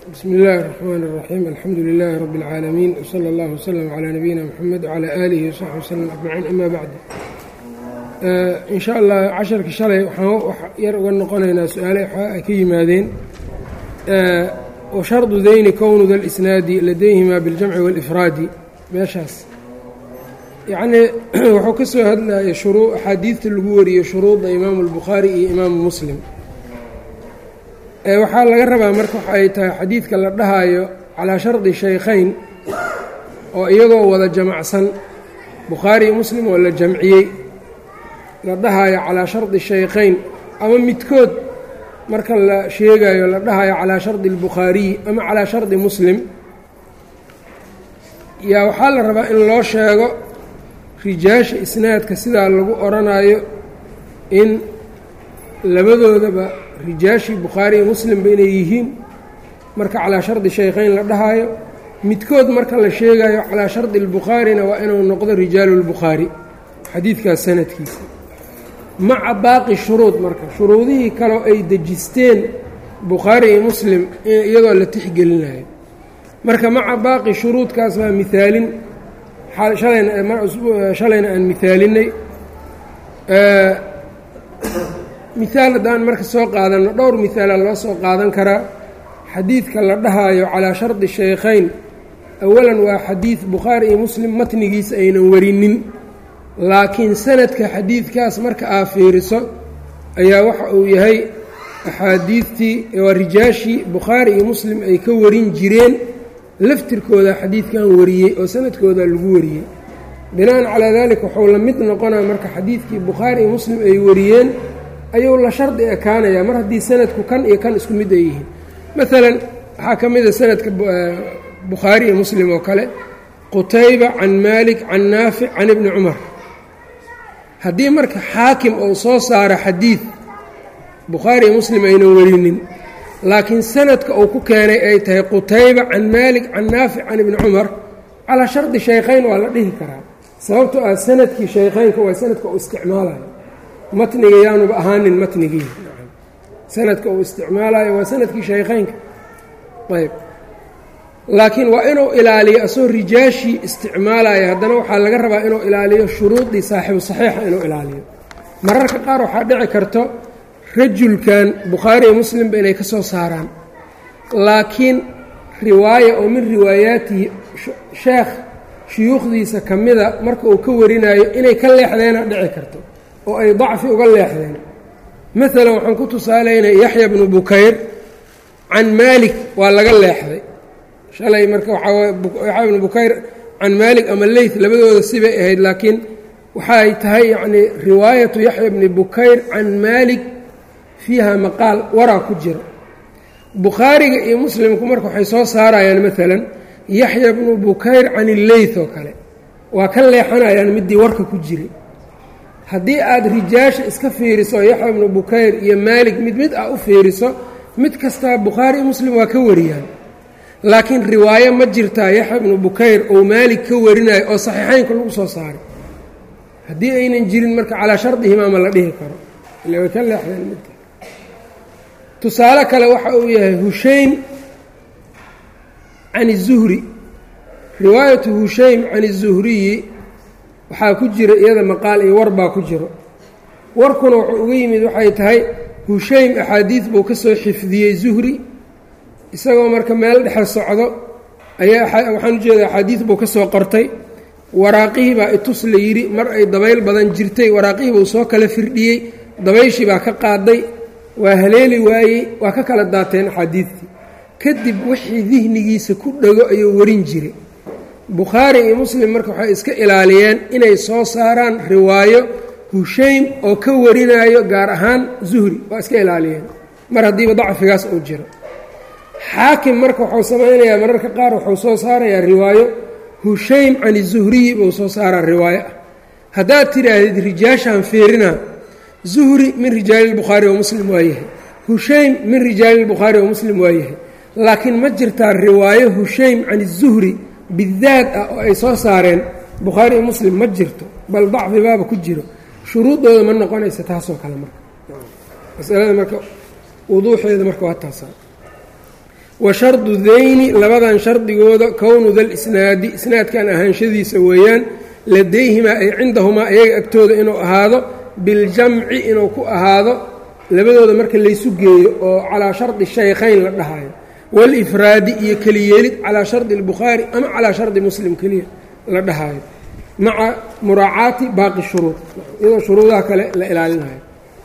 bsmi اllahi الرحmn الرaxيim alxamdu لilaahi rab اlcaalamiin wslى اllah wslm عlى nabiyina mxamed wعlى aalihi wsaxbi wslm ajmaciin ama bacd in sha allah casharkii shalay waxaan wax yar uga noqonaynaa su-aale ay ka yimaadeen washardu dayni kownu da lisnaadi ladayhima biاljamci wاlifraadi meeshaas yacnii wuxuu ka soo hadlayay shuruu axaadiidta lagu wariyo shuruudda imaamu اlbukhaari iyo imaamu muslim waxaa laga rabaa marka waxa ay tahay xadiidka la dhahaayo calaa shardi shaykhayn oo iyagoo wada jamacsan bukhaari iyo muslim oo la jamciyey la dhahaayo calaa shardi shaykhayn ama midkood marka la sheegayo la dhahayo calaa shardi اlbukhaariyi ama calaa shardi muslim yaa waxaa la rabaa in loo sheego rijaasha isnaadka sidaa lagu odhanayo in labadoodaba rijaashii bukhaari iyo muslimba inay yihiin marka calaa shardi shaykhayn la dhahaayo midkood marka la sheegayo calaa shardi اlbukhaarina waa inuu noqdo rijaalu اlbukhaari xadiidkaas sanadkiisa maca baaqi shuruud marka shuruudihii kaleo ay dejisteen bukhaari iyo muslim iyadoo la tixgelinayo marka maca baaqi shuruudkaas baa mihaalin shalayna aan mihaalinay mihaal haddaan marka soo qaadanno dhowr mihaala loo soo qaadan karaa xadiidka la dhahaayo calaa shardi shaykhayn awalan waa xadiid bukhaari iyo muslim matnigiisa aynan warinin laakiin sanadka xadiidkaas marka aa fiiriso ayaa waxa uu yahay axaadiidtii waa rijaashii bukhaari iyo muslim ay ka warin jireen laftirkooda xadiidkan wariyey oo sanadkooda lagu wariyey bina'an calaa daalika wuxuu la mid noqonaya marka xadiidkii bukhaari iyo muslim ay wariyeen ayuu la shardi ekaanayaa mar haddii sanadku kan iyo kan isku mid ay yihiin maalan waxaa ka mida sanadka bukhaari iyo muslim oo kale qutayba can maalik can naafic can ibni cumar haddii marka xaakim uu soo saaro xadiid bukhaari iyo muslim aynan warinin laakiin sanadka uu ku keenay ay tahay qutayba can maalik can naafic can ibni cumar calaa shardi shaykhayn waa la dhihi karaa sababtoo ah sanadkii shaykhaynka waa sanadka uu isticmaalayo matniga yaanuba ahaanin matnigii sanadka uu isticmaalayo waa sanadkii shaykhaynka ayb laakiin waa inuu ilaaliyo asagoo rijaashii isticmaalaya haddana waxaa laga rabaa inuu ilaaliyo shuruudii saaxibu saxiixa inuu ilaaliyo mararka qaar waxaa dhici karto rajulkan bukhaari iyo muslimba inay ka soo saaraan laakiin riwaaya oo min riwaayaatihi sheekh shuyuukhdiisa ka mida marka uu ka warinayo inay ka leexdeena dhici karto oo ay dacfi uga leexdeen maalan waxaan ku tusaalaynay yaxya bnu bukayr can maalik waa laga leexday shalay marka waxaa yaxya bnu bukayr can maalik ama leyth labadooda sibay ahayd laakiin waxay tahay yacnii riwaayatu yaxya bni bukayr can maalik fiiha maqaal waraa ku jira bukhaariga iyo muslimku marka waxay soo saarayaan maalan yaxya bnu bukayr can illeyth oo kale waa ka leexanayaan midii warka ku jiray haddii aada rijaasha iska fiiriso yaxya bnu bukayr iyo maalik mid mid ah u fiiriso mid kastaa bukhaari iyo muslim waa ka wariyaan laakiin riwaayo ma jirtaa yaxya bnu bukayr oo maalik ka warinayo oo saxiixeynka lagu soo saaray haddii aynan jirin marka calaa shardihimaa ma la dhihi karo ila way ka leexdeen midka tusaale kale waxa uu yahay hushaym can izuhri riwaayatu hushaym can izuhriyi waxaa ku jira iyada maqaal iyo war baa ku jiro warkuna wuxuu uga yimid waxay tahay hushaym axaadiid buu ka soo xifdiyey zuhri isagoo marka meel dhexe socdo ayaa waxaan ujeeda axaadiid buu ka soo qortay waraaqihii baa itus la yidhi mar ay dabayl badan jirtay waraaqihii buu soo kala firdhiyey dabayshii baa ka qaaday waa haleeli waayey waa ka kala daateen axaadiidtii kadib wixii dihnigiisa ku dhego ayuu warin jiray bukhaari iyo muslim marka waxay iska ilaaliyeen inay soo saaraan riwaayo hushaym oo ka warinayo gaar ahaan zuhri waa iska ilaaliyeen mar haddiiba dacfigaas uu jiro xaakim marka wuxuu samaynayaa mararka qaar wuxuu soo saarayaa riwaayo hushaym can zuhriyi buu soo saaraa riwaayo ah haddaad tidhaahdid rijaashaan fiirina zuhri min rijaali lbukhaari wa muslim waa yahay hushaym min rijaali lbukhaari wa muslim waa yahay laakiin ma jirtaa riwaayo hushaym can izuhri bidaad ah oo ay soo saareen bukhaari iyo muslim ma jirto bal dacfi baaba ku jiro shuruuddooda ma noqonaysa taasoo kale marka masalada marka wuduuxeeda marka waa taasa wa shardu dayni labadan shardigooda kownu dalisnaadi isnaadkan ahaanshadiisa weeyaan ladayhimaa ay cindahumaa iyaga agtooda inuu ahaado biljamci inuu ku ahaado labadooda marka laysu geeyo oo calaa shardi shaykhayn la dhahayo walifraadi iyo keliyeelid calaa shardi albukhaari ama calaa shardi muslim keliya la dhahayo maca muraacaati baaqi shuruud iyadoo shuruudaha kale la ilaalinayo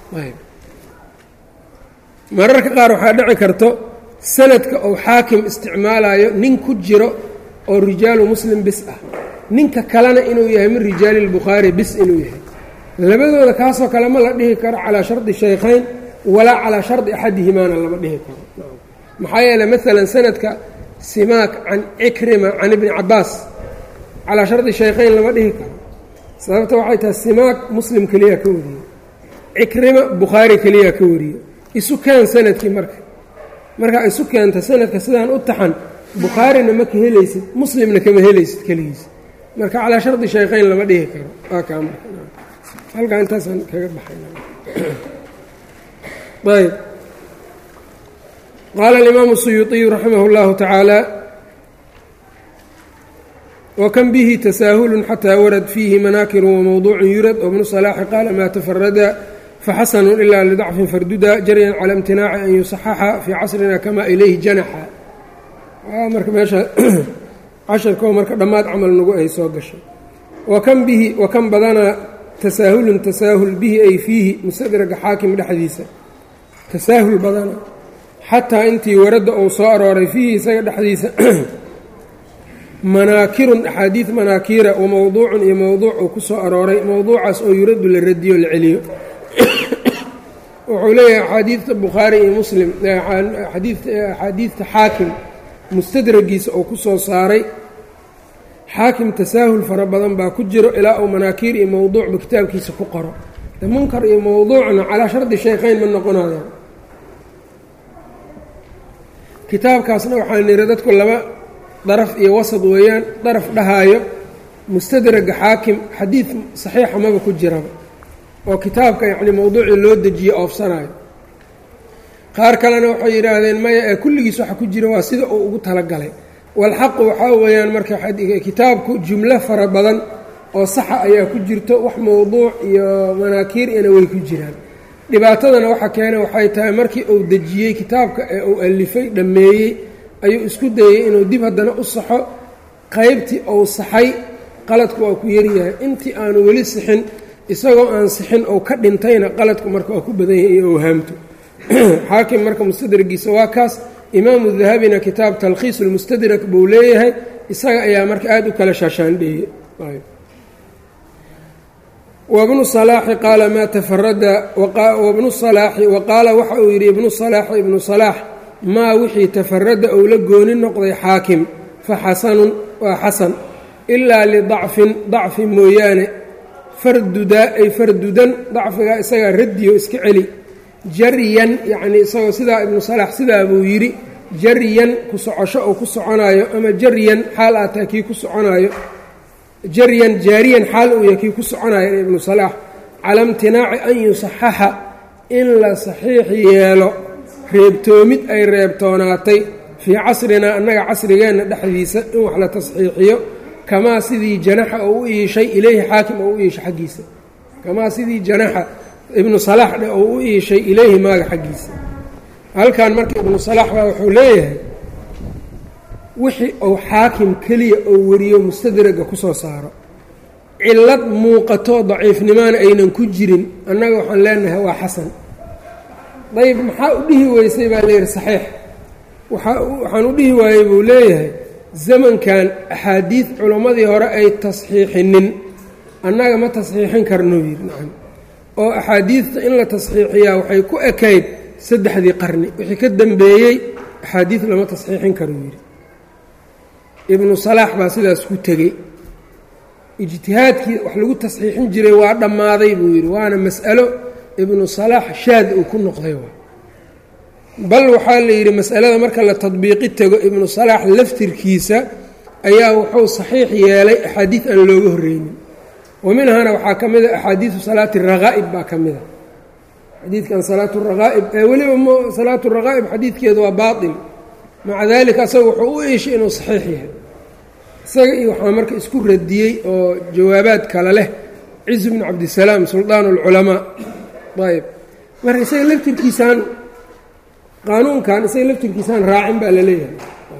mararka qaar waxaa dhici karto sanadka uu xaakim isticmaalayo nin ku jiro oo rijaalu muslim bis ah ninka kalena inuu yahay min rijaali lbukhaari bis inuu yahay labadooda kaasoo kale ma la dhihi karo calaa shardi shaykhayn walaa calaa shardi axadihimaana lama dhihi karo maxaa yeele maalan sanadka simaak can cikrima can ibni cabaas calaa shardi shaykhayn lama dhihi karo sababta waxay tahay simaak muslim keliya ka wariye cikrima bukhaari keliya ka wariye isu keen sanadkii marka markaa isu keenta sanadka sidaan u taxan bukhaarina ma ka helaysid muslimna kama helaysid keligiis marka calaa shardi shaykhayn lama dhihi karo waa kaa marka halkaa intaasaan kaga baxay ayb qaala alimaamu suyuuطiyu raximah اllahu tacaala wkan bihi tasaahulu xatىa warad fiihi manaakiru wamowduucu yurad wbnu salaaxi qaala maa tafarada faxasanu ila lidacfin farduda jaryan cala imtinaaci an yusaxaxa fii casrina kama ilayhi janaxa marka meesha casharkoo marka dhammaad camal nagu ay soo gashay wakan bihi wakan badanaa tasaahulun tasaahul bihi ay fiihi mustadraga xaakim dhexdiisa tasaahul badana xataa intii waradda uu soo arooray fiihi isaga dhexdiisa manaakirun axaadiid manaakiira wa mowduucun iyo mowduuc uu ku soo arooray mowduucaas oo yuraddu la radiyo la celiyo wuxuu leeyahay axaadiidta bukhaari iyo muslim axaadiidta xaakim mustadragiisa uu ku soo saaray xaakim tasaahul fara badan baa ku jiro ilaa uu manaakiir iyo mowduucba kitaabkiisa ku qoro de munkar iyo mowduucna calaa shardi shaykhayn ma noqonayaan kitaabkaasna waxaa niri dadku laba daraf iyo wasad weeyaan daraf dhahaayo mustadraga xaakim xadiid saxiixa maba ku jiraba oo kitaabka yacni mowduucii loo dejiye oofsanayo qaar kalena waxay yidhaahdeen maya ee kulligiis waxa ku jira waa sida uu ugu talagalay walxaqu waxaa weeyaan marka kitaabku jumlo fara badan oo saxa ayaa ku jirto wax mowduuc iyo manaakiir ina way ku jiraan dhibaatadana waxa keena waxay tahay markii uu dejiyey kitaabka ee uu alifay dhammeeyey ayuu isku dayey inuu dib haddana u saxo qaybtii uu saxay qaladku waa ku yaryahay intii aanu weli sixin isagoo aan sixin ou ka dhintayna qaladku marka waa ku badan yahay iyo owhaamto xaakim marka mustadragiisa waa kaas imaamu dahabina kitaab talkhiis ulmustadrak buu leeyahay isaga ayaa marka aada u kala shaashaandheeyey wabnu salaaxi qaala maa tafarada wabnu salaaxi wa qaala waxa uu yidhi ibnu salaaxi ibnu salaax maa wixii tafarada ou la gooni noqday xaakim fa xasanun waa xasan ilaa lidacfin dacfi mooyaane fardudaa ay fardudan dacfigaa isagaa radiyo iska celi jaryan yacnii isagoo sidaa ibnu salaax sidaa buu yidhi jaryan ku socosho oo ku soconaayo ama jaryan xaal aataa kii ku soconaayo jaryan jaariyan xaal uu yahay kii ku soconaayo ibnu salaax cala imtinaaci an yusaxaxa in la saxiix yeelo reebtoomid ay reebtoonaatay fii casrinaa annaga casrigeenna dhexdiisa in wax la tasxiixiyo kamaa sidii janaxa oo u iishay ileyhi xaakim oo u iishay xaggiisa kamaa sidii janaxa ibnu salaax dhe oo u iishay ileyhi maaga xaggiisa halkan marka ibnu salaax baa wuxuu leeyahay wixii uu xaakim keliya oo wariyo mustadraga ku soo saaro cillad muuqato daciifnimaana aynan ku jirin annaga waxaan leenahay waa xasan dayib maxaa u dhihi weysay baa layidhi saxiix waxaan u dhihi waayey buu leeyahay zamankan axaadiid culammadii hore ay tasxiixinin annaga ma tasxiixin karnuu yidhi nacam oo axaadiidta in la tasxiixiyaa waxay ku ekayd saddexdii qarni wixii ka dambeeyey axaadiid lama tasxiixin karuu yidhi ibnu salaax baa sidaas ku tegey ijtihaadkii wax lagu tasxiixin jiray waa dhammaaday buu yidhi waana mas'alo ibnu salaax shaad uu ku noqday bal waxaa la yidhi mas'alada marka la tadbiiqi tego ibnu salaax laftirkiisa ayaa wuxuu saxiix yeelay axaadiid aan looga horreynin wa minhana waxaa ka mid a axaadiidu salaati rakaa'ib baa ka mid a xadiidkan salaatu rakaa'ib ee weliba m salaatu rakaa'ib xadiidkeedu waa baatil maca daalika asaga wuxuu u iishay inuu saxiix yahay isaga iyo waxaa marka isku radiyey oo jawaabaad kale leh cizu bnu cabdisalaam suldaan اlculamaa ayb marka isaga laftirkiisaan qaanuunkan isaga laftirkiisaan raacin baa la leeyahay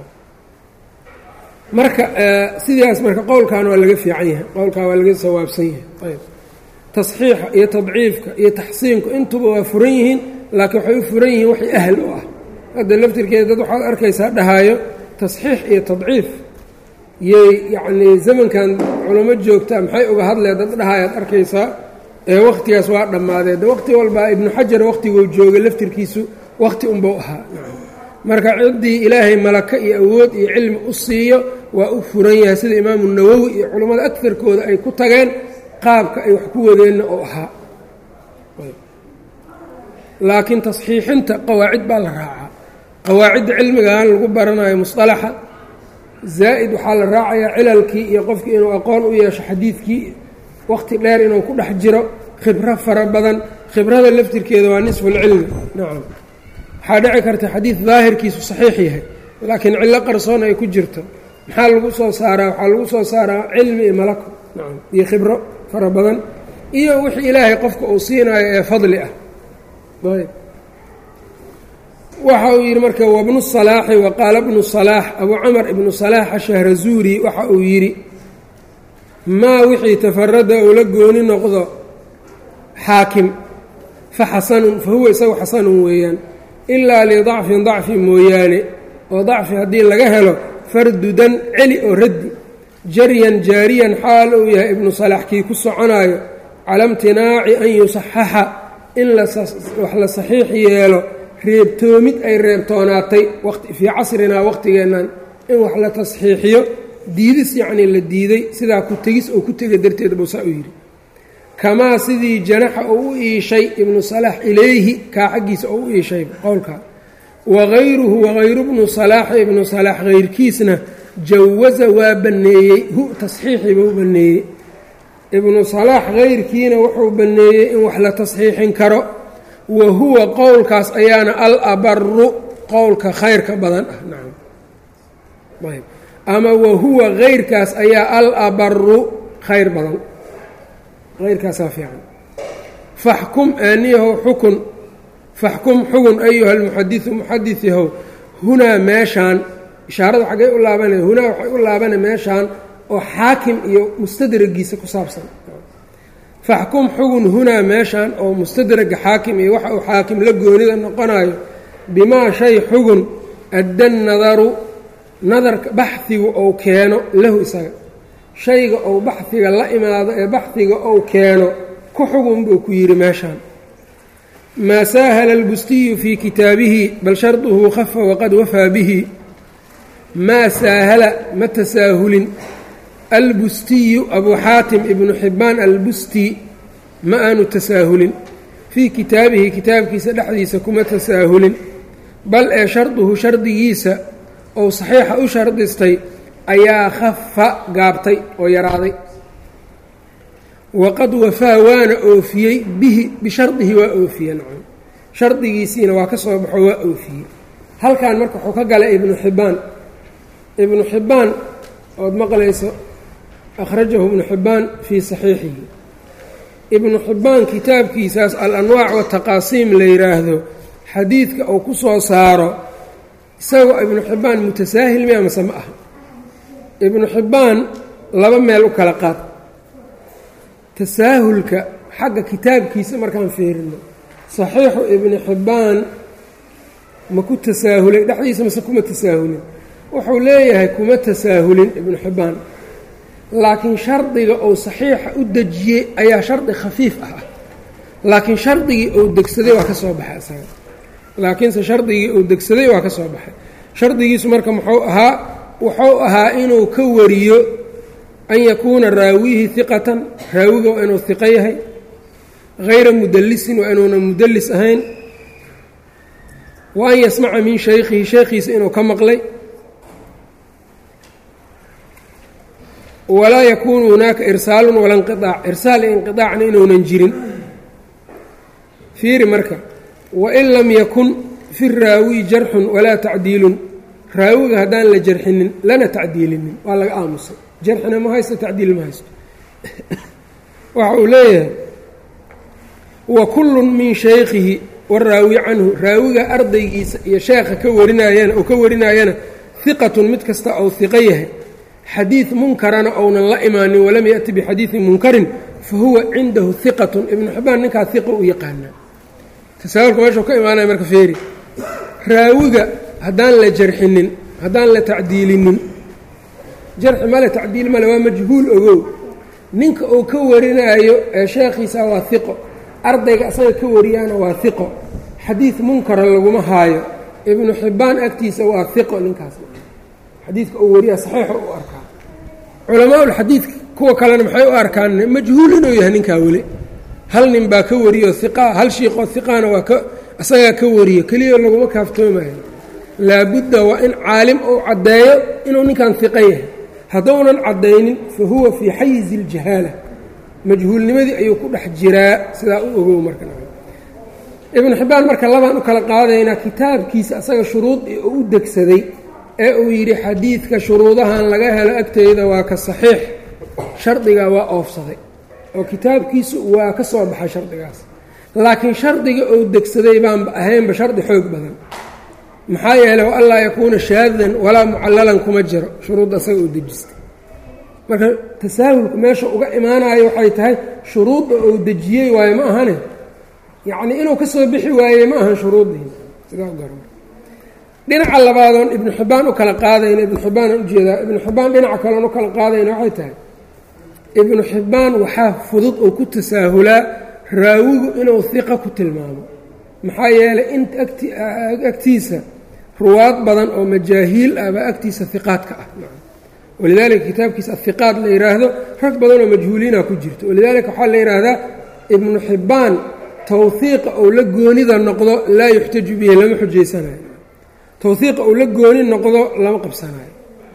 marka sidaas marka qowlkan waa laga fiican yahay qowlkan waa laga sawaabsan yahay ayb tasxiixa iyo tadciifka iyo taxsiinku intuba waa furan yihiin laakiin waxay u furan yihiin waxay ahl u ah hadda laftirkeeda dad waxaad arkaysaa dhahaayo tasxiix iyo tadciif yay yacnii zamankan culamo joogtaa maxay uga hadleen dad dhahayaad arkaysaa ee wakhtigaas waa dhammaadee de waqti walbaa ibnu xajar wakhtiguu joogay laftirkiisu wakhti unbau ahaa marka ciddii ilaahay malaka iyo awood iyo cilmi u siiyo waa u furan yahay sida imaamu nawowi iyo culammada agtarkooda ay ku tageen qaabka ay wax ku wadeenna oo ahaa laakiin tasxiixinta qawaacid baa la raacaa qawaacidda cilmigan lagu baranayo musطalaxa zaa'id waxaa la raacayaa cilalkii iyo qofkii inuu aqoon u yeesho xadiidkii wakhti dheer inuu ku dhex jiro khibro fara badan khibrada laftirkeeda waa nisfulcilmi nacam waxaa dhici karta xadiid daahirkiisu saxiix yahay laakiin cillo qarsoon ay ku jirto maxaa lagu soo saaraa waxaa lagu soo saaraa cilmi iyo malako nacam iyo khibro fara badan iyo wixii ilaahay qofka uu siinayo ee fadli ah ayb waxa uu yidhi marka wabnu salaaxi wa qaala bnu salaax abuu camar ibnu salaax ashahrazuuri waxa uu yidhi maa wixii tafarada uu la gooni noqdo xaakim fa xasanun fa huwa isagu xasanun weeyaan ilaa lidacfin dacfi mooyaane oo dacfi haddii laga helo fardudan celi oo raddi jaryan jaariyan xaal uu yahay ibnu salaax kii ku soconaayo cala imtinaaci an yusaxaxa in wax la saxiix yeelo reebtoomid ay reebtoonaatay fii casrinaa waqtigeennan in wax la tasxiixiyo diidis yacnii la diiday sidaa ku tegis oo ku tega darteed buu saa u yidhi kamaa sidii janaxa uu u iishay ibnu salaax ilayhi kaa xaggiisa oo u iishay qowlkaa wagayruhu wagayru bnu salaaxi ibnu salaax hayrkiisna jawaza waa banneeyey hu tasxiixi buu banneeyey ibnu salaax hayrkiina wuxuu banneeyey in wax la tasxiixin karo wa huwa qowlkaas ayaana al abaru qowlka khayrka badan ah nacam ayb ama wa huwa hayrkaas ayaa al abaru khayr badan hayrkaasaa fiican faxkum aaniyahow xukun faxkum xugun ayuha almuxadisu muxadis yahow hunaa meeshaan ishaarada xaggay u laabanaya hunaa waxay u laabana meeshaan oo xaakim iyo mustadragiisa ku saabsan faxkum xugun hunaa meeshaan oo mustadraga xaakim iyo waxa uu xaakim la goonida noqonayo bimaa shay xugun adda nadaru nadarka baxhigu ou keeno lahu isaga shayga ou baxhiga la imaado ee baxhiga ou keeno ku xugun buu ku yidhi meeshaan maa saahala albustiyu fii kitaabihi bal sharduhu khafa waqad wafaa bihi maa saahala ma tasaahulin albustiyu abuu xaatim ibnu xibbaan albusti ma aanu tasaahulin fii kitaabihi kitaabkiisa dhexdiisa kuma tasaahulin bal ee sharduhu shardigiisa ou saxiixa u shardistay ayaa khafa gaabtay oo yaraaday waqad wafaa waana oofiyey bihi bishardihi waa oofiye nacam shardigiisiina waa ka soo baxo waa oofiyey halkan marka wuxuu ka galay ibnu xibbaan ibnu xibbaan ood maqlayso akhrajahu ibnu xibbaan fii saxiixihi ibnu xibbaan kitaabkiisaas al-anwaac wataqaasiim la yidhaahdo xadiidka uu ku soo saaro isagoo ibnu xibbaan mutasaahil miya mase ma aha ibnu xibbaan laba meel u kala qaad tasaahulka xagga kitaabkiisa markaan fiirino saxiixu ibnu xibbaan ma ku tasaahulay dhexdiisa mase kuma tasaahulin wuxuu leeyahay kuma tasaahulin ibnu xibbaan laakiin shardiga uu saxiixa u dejiyey ayaa shardi khafiif ah ah laakiin shardigii uu degsaday waa ka soo baxay isaga laakiinse shardigii uu degsaday waa ka soo baxay shardigiisu marka muxuu ahaa wuxuu ahaa inuu ka wariyo an yakuuna raawihi hiqatan raawiga waa inuu hiqo yahay hayra mudallisin waa inuuna mudallis ahayn wa an yasmaca min shaykhihi sheekhiisa inuu ka maqlay walaa yakuunu hunaaka irsaalun wala inqiaac irsaal iyo inqiaacna inuunan jirin fiiri marka wain lam yakun fi raawi jarxun walaa tacdiilun raawiga haddaan la jarxinin lana tacdiilinin waa laga aamusay jarxina ma haysto tacdiil ma haysto waxa uu leeyahay wa kullun min shaykhihi waraawi canhu raawiga ardaygiisa iyo sheekha ka warinayana oo ka warinaayana hiqatun mid kasta ou hiqo yahay xadiid munkarana ounan la imaanin walam yaأti bixadiidin munkarin fa huwa cindahu hiqatun ibnu xibaan ninkaa hiqa u yaqaanaa tasaawurka meeshuu ka imaanaya marka feeri raawiga haddaan la jarxinin haddaan la tacdiilinin jarxi male tacdiil male waa majhuul ogow ninka uu ka warinaayo ee sheekhiisa waa hiqo ardayga asaga ka wariyaana waa hiqo xadiid munkara laguma haayo ibnu xibbaan agtiisa waa hiqo ninkaas xadiidka uu wariyaa saxiixo u arkaa culamaaulxadiidka kuwa kalena maxay u arkaan majhuul inuu yahay ninkaa weli hal nin baa ka wariyo hiqaa hal shiiqoo hiqaana waa ka asagaa ka wariyo keliya laguma kaaftoomayo laabudda waa in caalim uu caddeeyo inuu ninkan hiqo yahay hadduunan caddaynin fa huwa fii xayizi iljahaala majhuulnimadii ayuu ku dhex jiraa sidaa u ogow marka ibnu xibbaan marka labaan u kala qaadaynaa kitaabkiisa asaga shuruud uu u degsaday ee uu yidhi xadiidka shuruudahan laga helo agteyda waa ka saxiix shardigaa waa oofsaday oo kitaabkiisu waa ka soo baxay shardigaas laakiin shardiga uu degsaday baanba ahaynba shardi xoog badan maxaa yeeley wa anlaa yakuuna shaadan walaa mucallalan kuma jiro shuruudda asaga uu dejistay marka tasaahulku meesha uga imaanayo waxay tahay shuruudda uu dejiyey waayo ma ahane yacnii inuu ka soo bixi waayey ma ahan shuruuddii sidaa gar dhinaca labaadoon ibnu xibbaan u kala qaadayna ibnu xibbaan aan ujeedaa ibnu xibbaan dhinaca kaleon u kala qaadayna waxay tahay ibnu xibbaan waxaa fudud oo ku tasaahulaa raawigu inuu hiqa ku tilmaamo maxaa yeelay in agtiisa ruwaad badan oo majaahiil ah baa agtiisa hiqaadka ah walidaalika kitaabkiisa ahiqaad la yidhaahdo rag badan oo majhuuliina ku jirto walidaalika waxaa la yidhaahdaa ibnu xibbaan tawhiiqa ou la goonida noqdo laa yuxtaju bihi lama xujaysanayo tawhiiqa uu la gooni noqdo lama qabsanayo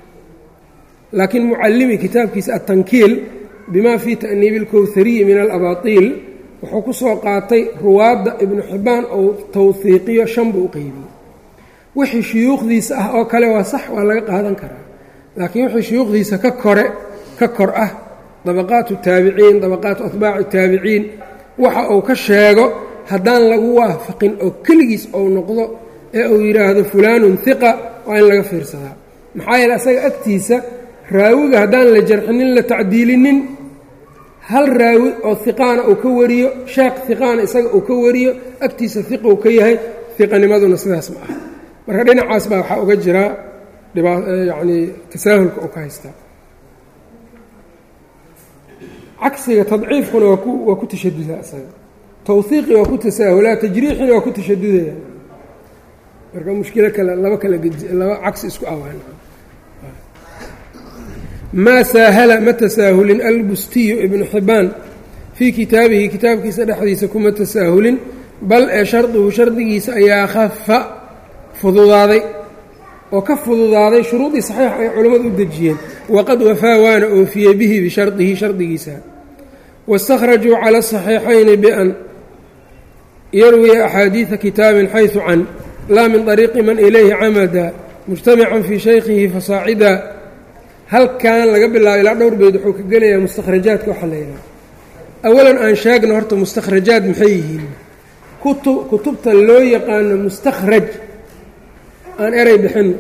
laakiin mucallimi kitaabkiisa atankiil bima fii ta'niibi اlkowhariyi min alabaatiil wuxuu ku soo qaatay ruwaadda ibnu xibbaan ou tawhiiqiyo shan buu u qeybiyey wixii shuyuukhdiisa ah oo kale waa sax waa laga qaadan karaa laakiin wixii shuyuukhdiisa ka kore ka kor ah dabaqaatu taabiciin dabaqaatu atbaaci taabiciin waxa uu ka sheego haddaan lagu waafaqin oo keligiis ou noqdo ee uu yidhaahdo fulaanun hiqa waa in laga fiirsadaa maxaa yeele asaga agtiisa raawiga haddaan la jarxinin la tacdiilinin hal raawi oo hiqaana uu ka wariyo sheekh hiqaana isaga uu ka wariyo agtiisa hiqa uu ka yahay hiqanimaduna sidaas ma ah marka dhinacaas baa waxaa uga jiraa yacnii tasaahulka uu ka haystaa cagsiga tadciifkuna waa ku waa ku tashadudaa isaga tawhiiqi waa ku tasaahulaa tajriixina waa ku tashadudaya marka mushkilo kale laba kala laba cagsi isku awaan maa saahala ma tasaahulin albustiyu ibnu xibbaan fii kitaabihi kitaabkiisa dhexdiisa kuma tasaahulin bal ee shardigu shardigiisa ayaa khafa fududaaday oo ka fududaaday shuruudii saxiixa ay culammadu u dejiyeen waqad wafaa waana oofiyey bihi bishardihi shardigiisa waاstakhrajuu cala asaxiixayni bian yarwiya axaadiida kitaabin xaysu can laa min طariiqi man ilayhi camada mujtamican fii shaykhihi fasaacida halkan laga bilaabo ilaa dhowr beyd wuxuu ka gelayaa mustakhrajaadka waxaa la yidhaha awalan aan sheegno horta mustakhrajaad maxay yihiin kutu kutubta loo yaqaano mustakhraj aan erey bixinno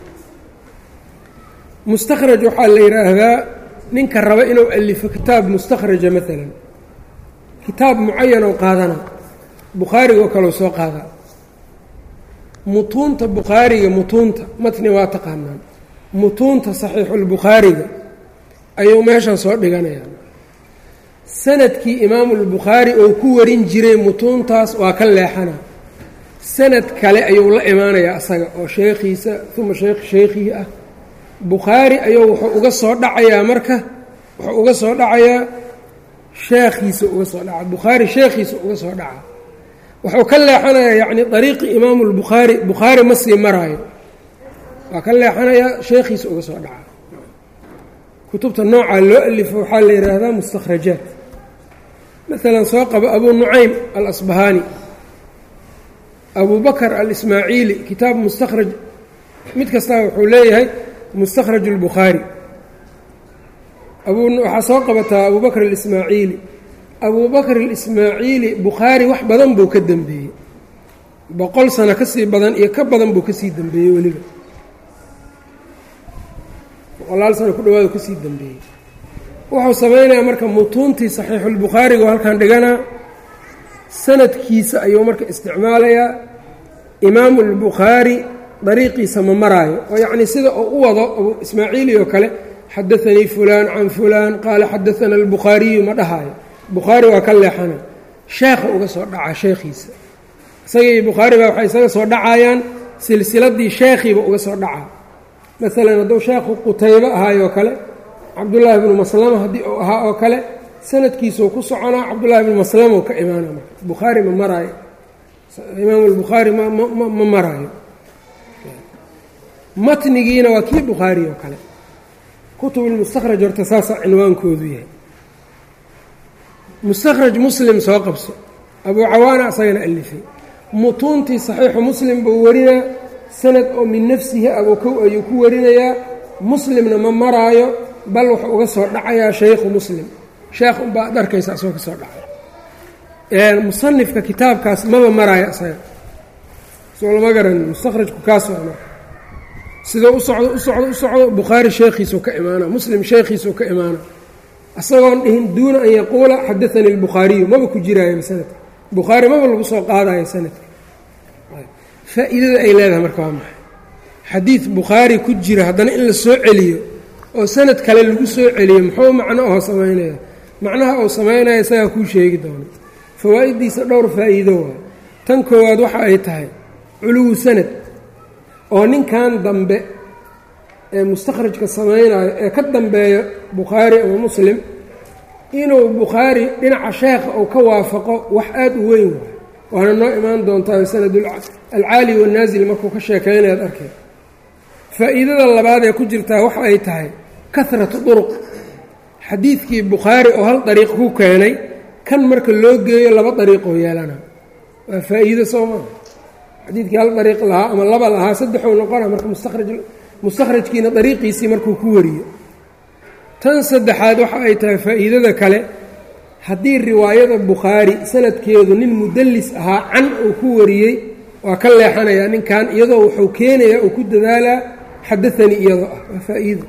mustakhraj waxaa la yidhaahdaa ninka raba inuu alifo kitaab mustakhraja maalan kitaab mucayan oo qaadana bukhaariga oo kaleu soo qaadaa mutuunta bukhaariga mutuunta matni waa taqaanaan mutuunta saxiixulbukhaariga ayuu meeshan soo dhiganayaa sanadkii imaamulbukhaari oo ku warin jiray mutuuntaas waa ka leexana sanad kale ayuu la imaanayaa asaga oo sheekhiisa uma sheekh sheekhii ah bukhaari ayuu wuxuu uga soo dhacayaa marka wuxuu uga soo dhacayaa sheekhiisa uga soo dhaca bukhaari sheekhiisa uga soo dhaca wuxuu ka leexanayaa yacni dariiqi imaamu lbukhaari bukhaari ma sii maraayo waa ka leexanayaa sheekhiisa uga soo dhaca kutubta noocaa loo alifo waxaa la yidhaahdaa mustakhrajaat maalan soo qabo abuu nucaym alasbahaani abu bakr alismaaciili kitaab mustakhraj mid kastaa wuxuu leeyahay mustakhraj اlbukhaari waxaa soo qabataa abu bakr اlismaaciili abu bakr اlismaaciili bukhaari wax badan buu ka dembeeyey boqol sano ka sii badan iyo ka badan buu kasii dembeeyey weliba boqolaal sano ku dhawaado kasii dembeeyey wuxuu samaynayaa marka mutuuntii saxiixulbukhaariga oo halkan dhiganaa sanadkiisa ayuu marka isticmaalayaa imaamu اlbukhaari dariiqiisa ma maraayo oo yacnii sida uu u wado abu ismaaciili oo kale xadaanii fulaan can fulaan qaala xadaana albukhaariyu ma dhahaayo bukhaari waa ka leexana sheekha uga soo dhacaa sheekhiisa isagii bukhaariba waxay isaga soo dhacayaan silsiladii sheekhiiba uga soo dhacaa maalan hadduu sheekhu qutaybo ahaayoo kale cabdullaahi bnu maslama haddii uu ahaa oo kale sanadkiisuu ku soconaa cabdullaahi bnu maslama u ka imaana marka bukhaari ma maraayo imaamu albukhaari ma maraayo matnigiina waa kii bukhaari oo kale kutubulmustakhraj horta saasaa cinwaankoodu yahay mustakhraj muslim soo qabso abuu cawaana asagana alifay mutuuntii saxiixu muslim buu warinaa sanad oo min nafsihi abukow ayuu ku warinayaa muslimna ma maraayo bal wuxuu uga soo dhacayaa shaykhu muslim sheekh unbaa ad arkaysa asagoo ka soo dhacay musanifka kitaabkaas maba maraayo asaga soo lama garanin mustakhrajku kaas waa marka sidoo u socdo u socdo u socdo bukhaari sheekhiisuu ka imaana muslim sheekhiisuu ka imaana isagoon dhihin duuna an yaquula xadaanii albukhaariyu maba ku jiraayo sanadka bukhaari maba lagu soo qaadayo sanadka faa'iidada ay leedahay marka waa maxay xadiid bukhaari ku jira haddana in la soo celiyo oo sanad kale lagu soo celiyo muxuu macno aho samaynaya macnaha uu samaynaya isagaa kuu sheegi doono fawaa'iddiisa dhowr faa'iido waa tan koowaad waxa ay tahay culuwu sanad oo ninkan dambe ee mustakhrajka samaynayo ee ka dambeeyo bukhaari ama muslim inuu bukhaari dhinaca sheekha uu ka waafaqo wax aad u weyn waay waana noo imaan doontaa sanad alcaali wannaasil markuu ka sheekaynayaad arkay faa'iidada labaad ee ku jirtaa waxa ay tahay kahratu duruq xadiidkii bukhaari oo hal dariiq ku keenay kan marka loo geeyo laba dariiqoo yeelana waa faa'iido soo maa xadiidkii hal dariiq lahaa ama laba lahaa saddexuu noqona marka mustakhraj mustakhrajkiina dariiqiisii markuu ku wariyo tan saddexaad waxa ay tahay faa'iidada kale haddii riwaayada bukhaari sanadkeedu nin mudallis ahaa can uu ku wariyey waa ka leexanayaa ninkan iyadoo wuxuu keenayaa uu ku dadaalaa xadaanii iyadoo ah waa faa'iido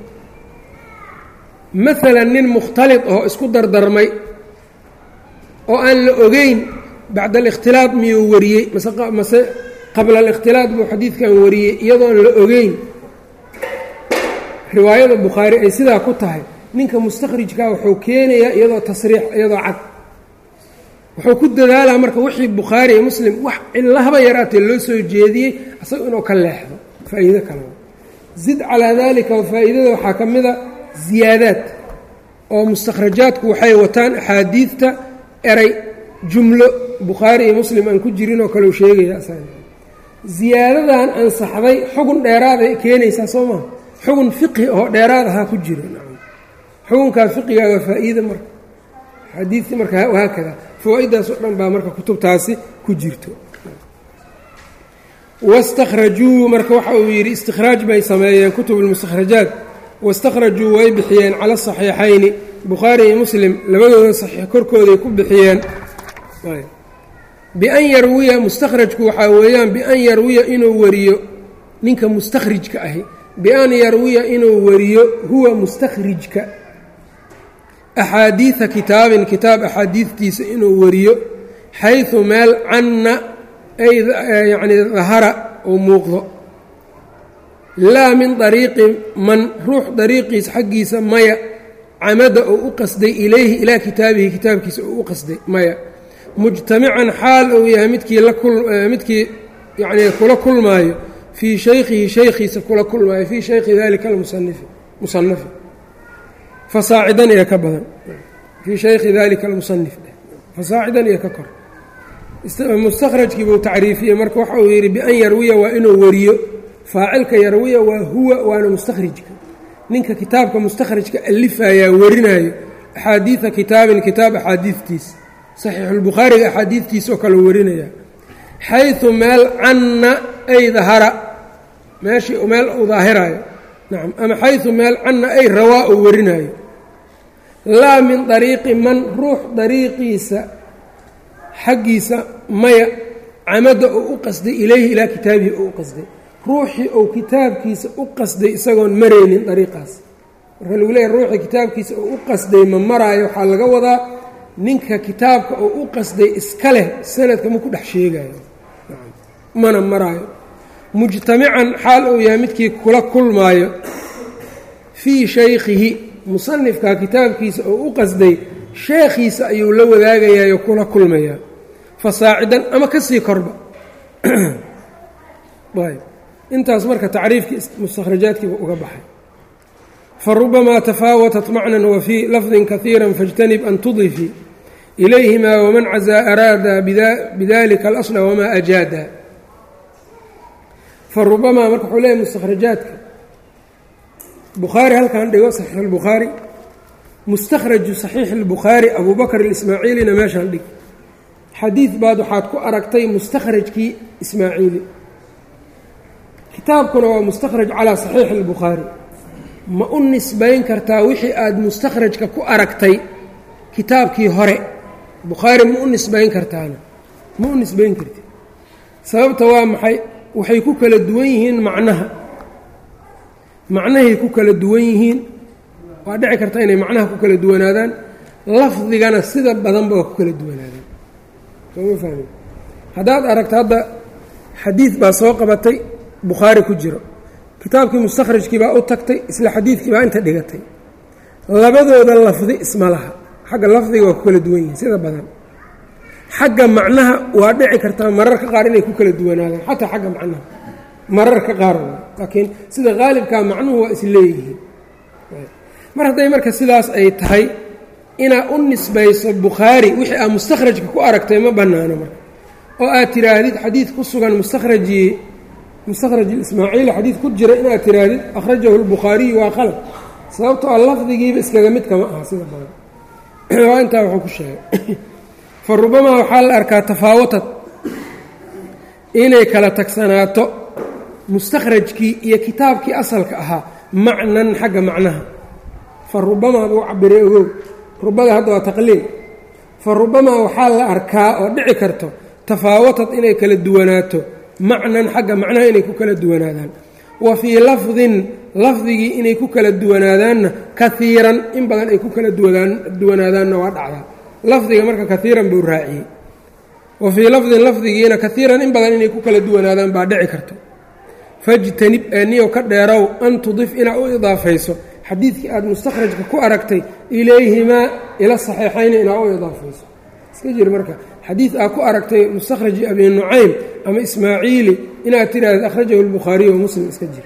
maalan nin mukhtalid oo isku dardarmay oo aan la ogeyn bacda alikhtilaad miyuu wariyey mase qabla alikhtilaad buu xadiidkan wariyey iyadoon la ogeyn riwaayada bukhaari ay sidaa ku tahay ninka mustakhrijkaa wuxuu keenayaa iyadoo tasriix iyadoo cad wuxuu ku dadaalaa marka wixii bukhaari iyo muslim wax cilahaba yaraatee loo soo jeediyey isaga inuu ka leexdo faa'iido kale zid calaa daalika faa'iidada waxaa ka mida ziyaadaad oo mustakhrajaadku waxay wataan axaadiidta eray jumlo bukhaari iyo muslim aan ku jirin oo kale u sheegaya ziyaadadan ansaxday xugun dheeraaday keenaysaa soo maha xugun fiqhi oo dheeraad ahaa ku jira xukunkaa fiqiga waa faa'iida marka xadiidii marka haakada fawaa-iddaas oo dhan baa marka kutubtaasi ku jirto wastakhrajuu marka waxa uu yidhi istikhraaj bay sameeyeen kutub lmustakhrajaat wastakhrajuu way bixiyeen cala saxiixayni bukhaari iyo muslim labadooda saxiix korkooday ku bixiyeen bian yarwiya mustakhrajku waxaa weeyaan bian yarwiya inuu wariyo ninka mustakhrijka ahi bian yarwiya inuu wariyo huwa mustakhrijka axaadiida kitaabin kitaab axaadiidtiisa inuu wariyo xayثu meel canna ay yacni dahara uu muuqdo laa min dariiqi man ruux dariiqiisa xaggiisa maya camada uu u qasday ilayhi ilaa kitaabihi kitaabkiisa uu u qasday maya mujtamican xaal uu yahay midkii lamidkii yacnii kula kulmaayo fii shaykhihi shaykhiisa kula kulmaayo fii shaykhi dalika almusanifi musanafi fasaacidan iyo ka badan fii shaykhi dalika almusanif fasaacidan iyo ka kor mustakhrajkii buu tacriifiyey marka waxa uu yidhi bian yarwiya waa inuu wariyo faacilka yarwiya waa huwa waana mustakhrijka ninka kitaabka mustakhrajka alifayaa warinayo axaadiida kitaabin kitaab axaadiidtiisa saxiixulbukhaariga axaadiidtiisa oo kale warinaya xayثu meel canna ay dahara meeshii meel uu daahiraayo nacam ama xaysu meel canna ay rawaa uu warinaayo laa min dariiqi man ruux dariiqiisa xaggiisa maya camada uu u qasday ilayhi ilaa kitaabihi uu u qasday ruuxii uu kitaabkiisa u qasday isagoon maraynin dariiqaas marka lagu leeyahy ruuxii kitaabkiisa uu u qasday ma maraayo waxaa laga wadaa ninka kitaabka uu u qasday iska leh sanadka ma ku dhex sheegayo mana maraayo mujtamican xaal uu yahay midkii kula kulmaayo fii shaykhihi musanifka kitaabkiisa oo u qasday sheekhiisa ayuu la wadaagayayo kula kulmayaa fasaacidan ama ka sii korba ayb intaas marka tacriifkii mustakhrajaadkiiba uga baxay farubamaa tafaawatat macnan wa fii lafdin kaiira faاjtanib an tudifii ilayhima waman cazaa araada bidalika alasla wamaa ajaada farubamaa marka wuxuu leeyahy mustakhrajaadka bukhaari halkan dhigo saxiix اlbukhaari mustakhraju saxiix اlbukhaari abu bakr اlismaaciilina meeshaan dhig xadiid baad waxaad ku aragtay mustakhrajkii ismaaciili kitaabkuna waa mustakhraj calaa saxiixi اlbukhaari ma u nisbayn kartaa wixii aada mustakhrajka ku aragtay kitaabkii hore bukhaari ma u nisbayn kartaana ma u nisbayn karti sababta waa maxay waxay ku kala duwan yihiin macnaha macnahay ku kala duwan yihiin waa dhici karta inay macnaha ku kala duwanaadaan lafdigana sida badanba waa ku kala duwanaadaan sooma fahmi haddaad aragto hadda xadiid baa soo qabatay bukhaari ku jiro kitaabkii mustakhrajkii baa u tagtay isla xadiidkii baa inta dhigatay labadooda lafdi isma laha xagga lafdiga waa ku kala duwan yihiin sida badan xagga macnaha waa dhici kartaa mararka qaar inay ku kala duwanaadaan xataa xagga macnaha mararka qaar laakiin sida qaalibkaa macnuhu waa is leeyihiin mar hadday marka sidaas ay tahay inaad u nisbayso bukhaari wixii aad mustakhrajka ku aragtay ma bannaano marka oo aad tiraahdid xadiid ku sugan mustakhrajii mustakhraj ismaaciili xadiid ku jira inaad tiraahdid akhrajahu lbukhaariyu waa qalab sababtoo a lafdigiiba iskaga mid kama aha sida badan waa intaa wuxuu ku sheegay fa rubamaa waxaa la arkaa tafaawatad inay kala tagsanaato mustakhrajkii iyo kitaabkii asalka ahaa macnan xagga macnaha fa rubamaa buu cabiray ogow rubada hadda waa taqliil fa rubamaa waxaa la arkaa oo dhici karto tafaawatad inay kala duwanaato macnan xagga macnaha inay ku kala duwanaadaan wa fii lafdin lafdigii inay ku kala duwanaadaanna kaiiran in badan ay ku kala duwanaadaanna waa dhacdaa lafdiga marka kaiiran buu raaciyey wa fii lafdin lafdigiina kaiiran in badan inay ku kala duwanaadaan baa dhici karto fajtanib eeniyo ka dheerow an tudif inaad u idaafayso xadiidkii aada mustakhrajka ku aragtay ilayhimaa ila saxiixayni inaad u idaafayso iska jir marka xadiid aad ku aragtay mustakhraji abi nucaym ama ismaaciili inaad tiraahda akhrajahu lbukhaariyu wa muslim iska jir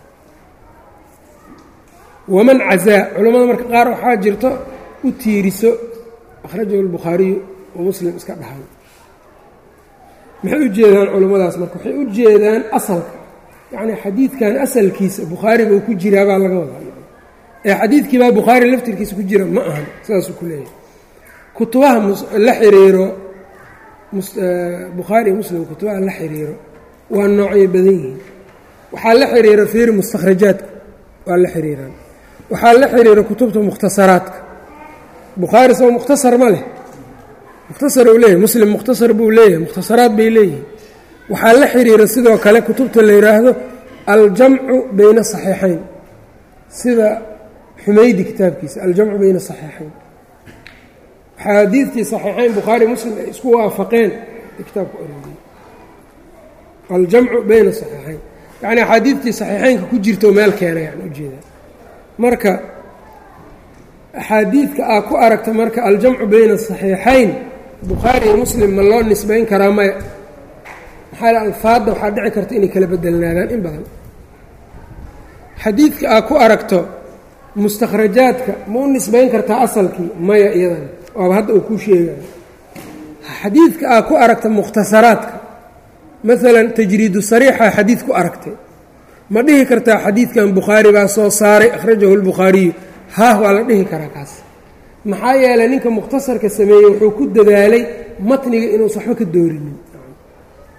waman cazaa culammada marka qaar waxaa jirto u tiiriso akhrajahu lbukhaariyu wa muslim iska dhahan maxay u jeedaan culummadaas marka waxay u jeedaan asalka yacnii xadiidkan asalkiisa bukhaari buu ku jiraa baa laga wadaa ee xadiidkiibaa bukhaari laftirkiisa ku jira ma ahan sidaasuu ku leeyahay kutubaha la xiriiro bukhaari iyo muslim kutubaha la xiriiro waa noocyo badan yihiin waxaa la xiriira fiiri mustakhrajaadka waa la xiriiraan waxaa la xiriira kutubta mukhtasaraadka bukhaari soo mukhtasar ma leh mukhtasar uu leeyahy muslim mukhtasar buu leeyahay mukhtasaraad bay leeyihiin waxaa la xiriira sidoo kale kutubta la yidhaahdo aljamcu bayna saxiixayn sida xumaydi kitaabkiisa aljamcu bayna saxiixayn axaadiidtii saxiixayn bukhaari muslim ay isku waafaqeen kitaabka ororiyey aljamcu bayna saxiixayn yacni axaadiidtii saxiixaynka ku jirto meel keena yani ujeeda marka axaadiidka aad ku aragta marka aljamcu bayna saxiixayn bukhaari iyo muslim ma loo nisbayn karaa maya maxaa alfaadda waxaa dhici karta inay kala bedelnaadaan in badan xadiidka aad ku aragto mustakhrajaadka ma u nisbayn kartaa asalkii maya iyadana waaba hadda uu kuu sheegayo xadiidka aad ku aragta mukhtasaraadka maalan tajriidu sariixa xadiid ku aragtay ma dhihi kartaa xadiidkan bukhaari baa soo saaray akhrajahu lbukhaariyu haah waa la dhihi karaa kaas maxaa yeelay ninka mukhtasarka sameeyey wuxuu ku dadaalay matniga inuusan waxba ka doorinin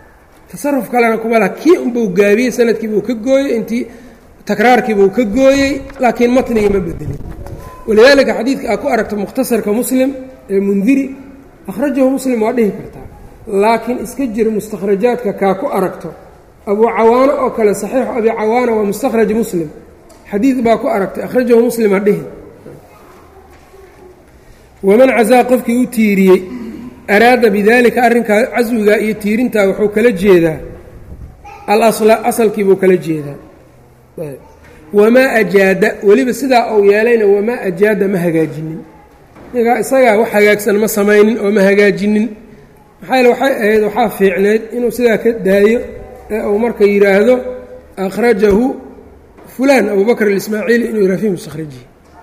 tasaruf kalena kuma laha kii unbuu gaabiyey sanadkiibuu ka gooyey intii takraarkiibuu ka gooyey laakiin matnigii ma bedelin walidaalika xadiidka aad ku aragto mukhtasarka muslim ee mundiri akhrajahu muslim waa dhihi kartaa laakiin iska jir mustakhrajaadka kaa ku aragto abuu cawaano oo kale saxiixu abi cawaana waa mustakhraj muslim xadiid baa ku aragtay akhrajahu muslim ha dhihi waman cazaa qofkii u tiiriyey araada bidaalika arrinkaa caswigaa iyo tiirintaa wuxuu kala jeedaa alasla asalkiibuu kala jeedaa wamaa ajaada weliba sidaa uu yeelayna wamaa ajaada ma hagaajinin ninkaa isagaa wax hagaagsan ma samaynin oo ma hagaajinin maxaa yeele waxay ahayd waxaa fiicnayd inuu sidaa ka daayo ee uu marka yidhaahdo akhrajahu fulaan abubakr alismaaciili inuu yihah fi mustakhrajihi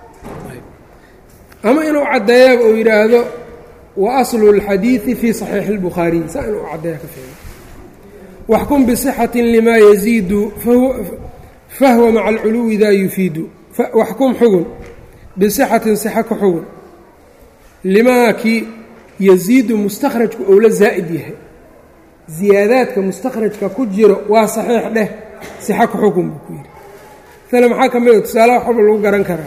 ama inuu caddeeyaba uu yidhaahdo wa aslu اlxadiidi fii saxiixi اlbukhaariy saa inuu caddeeya ka fiican waxkum bisixati limaa yaziidu fahwa maca alculuwi daa yufiidu waxkum xugun bisixatin sixa ka xugun limaa kii yaziidu mustakhrajku ou la zaa'id yahay ziyaadaadka mustakhrajka ku jiro waa saxiix dheh sixa ka xugun buu ku yidhi tale maxaa ka mid a tusaalaha wax walba lagu garan karaa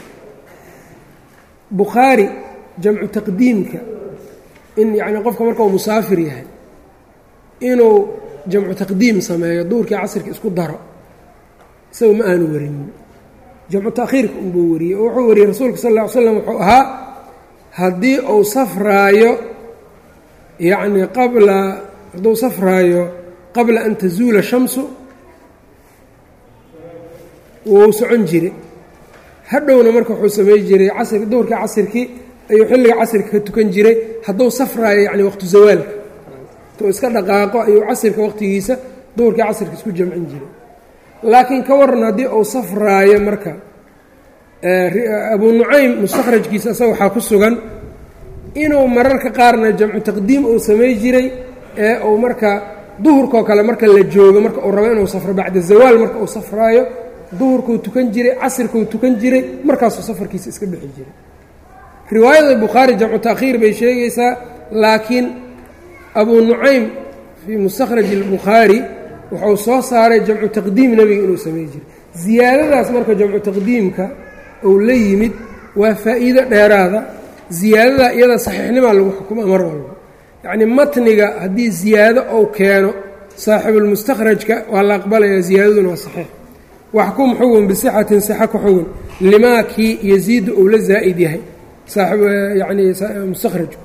bukhaari jamcu taqdiimka in yacni qofka marka uu musaafir yahay inuu jamcu taqdiim sameeyo duurkii casirka isku daro isaga ma aanu warinin jamcu ta'khiirka unbuu wariyey oo wuxuu wariyey rasuulka sal lla ly slam wuxuu ahaa haddii uu safraayo yacni qabla hadduu safraayo qabla an tazuula shamsu wuu socon jire hadhowna marka wuxuu samey jiray casr duhurkii casirkii ayuu xilliga casirka ka tukan jiray hadduu safraayo yacni waqtu zawaalka intuu iska dhaqaaqo ayuu casirka waqtigiisa duhurkii casirka isku jamcin jiray laakiin ka waran haddii uu safraayo marka abuu nucaym mustakhrajkiisa isaga waxaa ku sugan inuu mararka qaarna jamcu taqdiim uu samey jiray ee uu marka duhurkoo kale marka la joogo marka uu rabo inuu safro bacda zawaal marka uu safraayo duhurkuu tukan jiray casirkuu tukan jiray markaasuu safarkiisa iska bixi jiray riwaayada bukhaari jamcu ta'khiir bay sheegaysaa laakiin abuu nucaym fii mustakhraj albukhaari wuxuu soo saaray jamcu taqdiim nebiga inuu samey jiray ziyaadadaas marka jamcu taqdiimka uu la yimid waa faa'iido dheeraada ziyaadada iyada saxiixnimaa lagu xukuma mar walba yacnii matniga haddii ziyaado ou keeno saaxibulmustakhrajka waa la aqbalayaa ziyaadaduna waa saxiix waxkum xugun bisixatin sixa ka xugun limaa kii yaziidu uu la zaa'id yahay yani mustakhrajku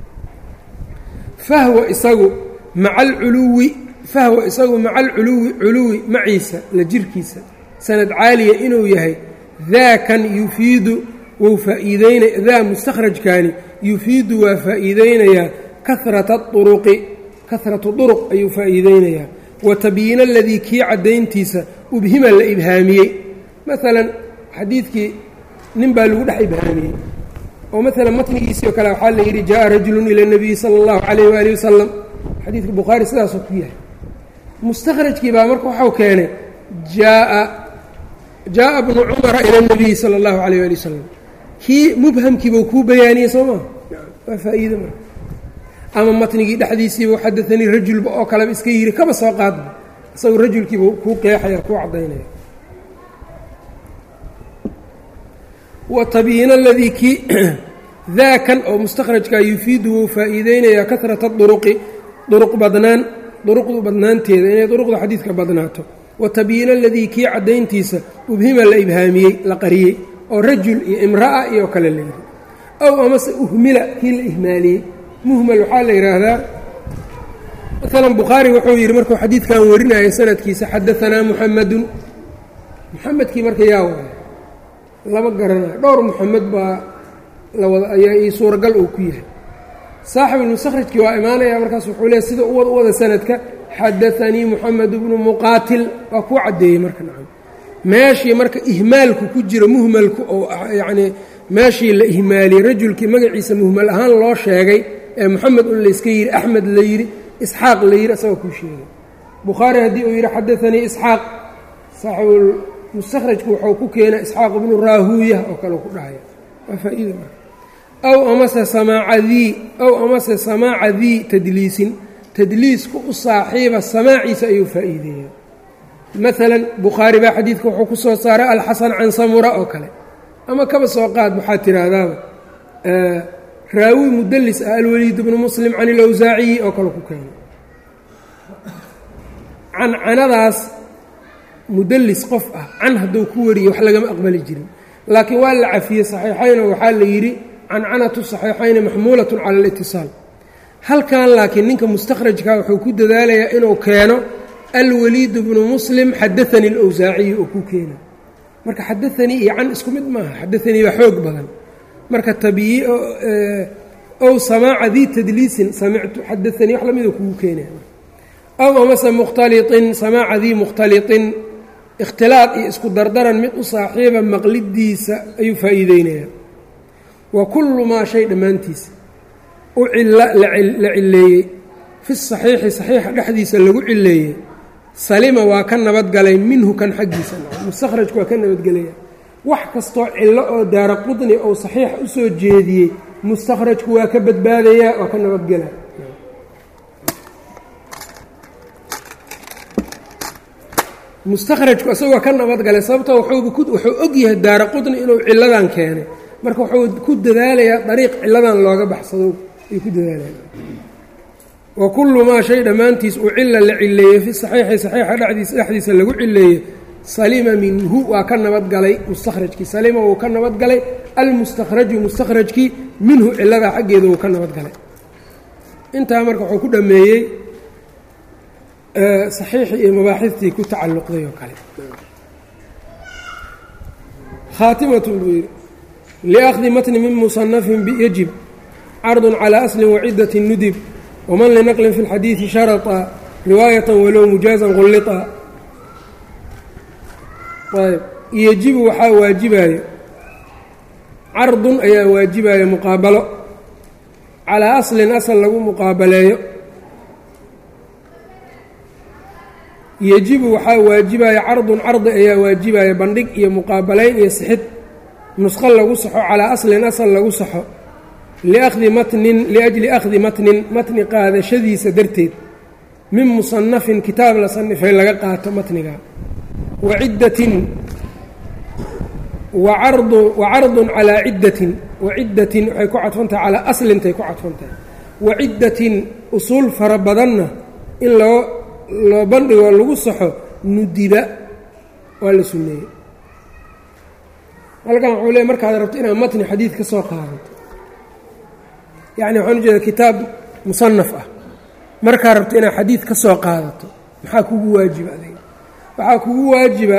fahwa isagu maca alculuwi fahwa isagu maca alculuwi culuwi maciisa la jirkiisa sanad caaliya inuu yahay daakan yufiidu wuu faa'iideynaya daa mustakhrajkaani yufiidu waa faa'iideynayaa karata uruqi karatu duruq ayuu faa'iideynayaa wa tabyiina aladii kii caddayntiisa ubhima la ibhaamiyey maalan xadiidkii nin baa lagu dhex ibhaamiyey oo maalan matnigiisii oo kale waxaa la yidhi jaa rajulun ila اnabiyi sala اllahu calayh waali wasalam xadiidka bukhaari sidaasoo ku yahay mustakhrajkii baa marka waxau keenay jaaa jaaءa bnu cumara ila اnabiyi sala اllahu calayh waali wasalam kii mubhamkiibuu kuu bayaaniyey soo maa waa faa'iide marka ama matnigii dhexdiisiiba xadaanii rajulba oo kaleba iska yiri kaba soo qaadba isagu rajulkiiba kuu qeexaya kuu caddaynaya wa tabyiina aladii kii daakan oo mustakhrajkaa yufiidu wuu faa'iideynayaa karata duruqi duruq badnaan duruqdu badnaanteeda inay duruqda xadiidka badnaato wa tabyiina aladii kii caddayntiisa ubhima la ibhaamiyey la qariyey oo rajul iyo imra'a iyo kale la yidhi ow amase uhmila kii la ihmaaliyey muhmal waxaa la yidhaahdaa maalan bukhaari wuxuu yidhi markuu xadiidkan warinaya sanadkiisa xadaanaa muxamadun muxamedkii marka yaa waaya lama garanayo dhowr muxamed baa lawada ayaa ii suuragal uu ku yahay saaxibulmustakhrajkii waa imaanaya markaas wuxuu leeay sida uwad u wada sanadka xadaanii muxamed bnu muqaatil waa kuu caddeeyey marka nacam meeshii marka ihmaalku ku jiro muhmalku oo yacnii meeshii la ihmaaliyey rajulkii magaciisa muhmal ahaan loo sheegay ee moxamed un layska yidhi axmed la yidhi isxaaq la yidhi asagoo kuu sheegay bukhaari haddii uu yidhi xadaanii isxaaq saaxibulmustakhrajku wuxuu ku keenay isxaaq ibnu raahuuya oo kale ku dhahaya waa faa-iida marka aw amase samaaca dii aw amase samaaca dii tadliisin tadliisku u saaxiiba samaaciisa ayuu faa'iideeyaa maalan bukhaari baa xadiidka wuxuu ku soo saaray alxasan can samura oo kale ama kaba soo qaad waxaad tiraahdaaba raawi mudalis ah alwaliid bnu muslim can ilawsaaciyi oo kale ku keenay cancanadaas mudalis qof ah can hadduu ku wariye wax lagama aqbali jirin laakiin waa la cafiyey saxiixaynoo waxaa la yidhi cancanatu saxiixayni maxmuulatun cala alitisaal halkan laakiin ninka mustakhrajka wuxuu ku dadaalayaa inuu keeno alwaliid bnu muslim xadaanii alawsaaciyi oo ku keena marka xadaanii iyo can isku mid maaha xadaanii baa xoog badan marka tabiyi ow samaaca dii tadliisin samictu xadaanii wax lamida kugu keenaya ow amase mukhtaliطin samaaca dii mukhtaliطin ikhtilaad iyo isku dardaran mid u saaxiiba maqlidiisa ayuu faa'iideynaya wa kullu maa shay dhammaantiisa u cilla la cileeyey fi saxiixi saxiixa dhexdiisa lagu cileeyey salima waa ka nabadgalay minhu kan xaggiisa mustakhrajku waa ka nabadgelaya wax kastoo cillo oo daara qudni ou saxiixa u soo jeediyey mustakhrajku waa ka badbaadayaa waa ka nabadgelaya mustakhrajku isagoo ka nabadgalay sababtoo wuxuu og yahay daara qudni inuu cilladan keenay marka wuxuu ku dadaalayaa dariiq cilladan looga baxsado ayuu ku dadaalaya wa kullu maa shay dhammaantiis uu cila la cileeyey fi saxiixi saxiixa dhexdiisa dhexdiisa lagu cileeyey salima minhu waa ka nabadgalay mustakhrajkii salima wuu ka nabadgalay almustakhraju mustakhrajkii minhu ciladaa xaggeeda wuu ka nabadgalay intaa marka wuxuu ku dhameeyey saxiixii iyo mabaaxiftii ku tacalluqday oo kale khaatimatun buu yidhi liakhdi matni min musanafin yajib cardun calaa aslin wacidati nudib wman linaqlin fi اlxadiidi sharaطa riwaayatan walow mujaazan qullita ayb yejibu waxaa waajibaayo cardun ayaa waajibaayo muqaabalo calaa aslin asal lagu muqaabaleeyo yejibu waxaa waajibaayo cardun cardi ayaa waajibaayo bandhig iyo muqaabalayn iyo sixid nusqo lagu saxo calaa aslin asal lagu saxo liakhdi matnin liajli akhdi matnin matni qaadashadiisa darteed min musanafin kitaab la sanifay laga qaato matniga wa ciddatin wa cardu wa cardun calaa ciddatin wa ciddatin waxay ku cadfantahay calaa aslintay ku cadfantahay wa ciddatin usuul fara badanna in loo loo bandhigo lagu saxo nudiba waa la sunneeyey halkan wuxuu leey markaad rabto inaad matni xadiid ka soo qaadato yacni waxaan ujeeda kitaab musanaf ah markaa rabto inaad xadiid ka soo qaadato maxaa kugu waajiba adiga waxaa kugu waajiba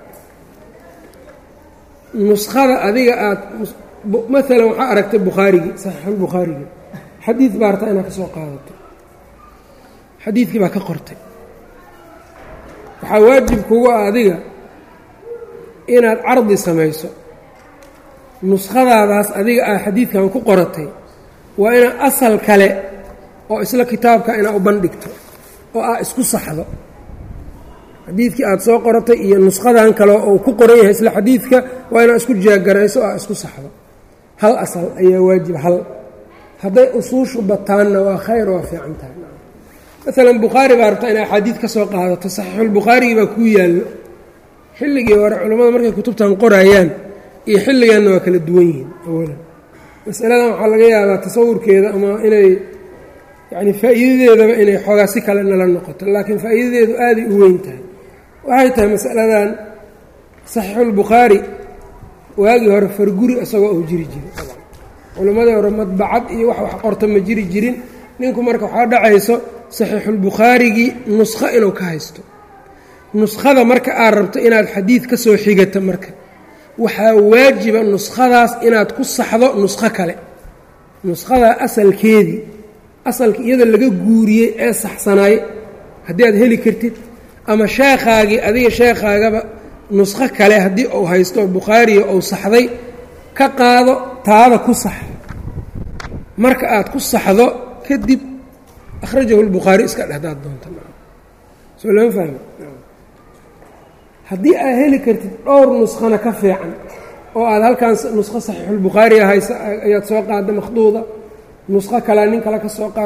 nuskhada adiga aad maalan waxaa aragtay bukhaarigii saxiixulbukhaarigii xadiid baa rabtaa inaad ka soo qaadato xadiidkii baa ka qortay waxaa waajib kugu ah adiga inaad cardi samayso nuskhadaadaas adiga aad xadiidkan ku qoratay waa inaad asal kale oo isla kitaabka inaad u bandhigto oo aad isku saxdo xadiidkii aad soo qoratay iyo nushadan kale oo ku qoran yahay isla xadiidka waa inaad isku jeegarayso oo aad isku saxdo hal asal ayaa waajib hal hadday usuushu bataanna waa khayr waa fiican tahay maalan bukhaari baa rabtaa inay axaadiid ka soo qaadato saxiixulbukhaarigii baa kuu yaallo xilligii hore culammada markay kutubtan qorayaan iyo xilliganna waa kala duwan yihiin awalan masaladan waxaa laga yaabaa tasawurkeeda ama inay yacni faa'iidadeedaba inay xoogaa si kale nala noqoto laakiin faa'iidadeedu aaday u weyn tahay waxay tahay masaladan saxiixulbukhaari waagii hore farguri isagoo uu jiri jiray culimmadii hore madbacad iyo wax wax qorta ma jiri jirin ninku marka waxaa dhacayso saxiixulbukhaarigii nuskho inuu ka haysto nuskhada marka aad rabto inaad xadiid ka soo xigato marka waxaa waajiba nuskhadaas inaad ku saxdo nuskho kale nuskhadaa asalkeedii asalka iyada laga guuriyey ee saxsanaay haddii aad heli kartid ama sheekhaagii adiga sheekhaagaba nuskho kale haddii uu haysto bukhaariga uu saxday ka qaado taada ku sax marka aad ku saxdo kadib akhrajahu lbukhaari iska dhehdaad doonta soo lama fahmi haddii aad heli kartid dhowr nuskhana ka fiican oo aad halkan nuskho saxiixulbukhaariga haysa ayaad soo qaaday makhduuda nuskho kalea nin kale ka soo qaaday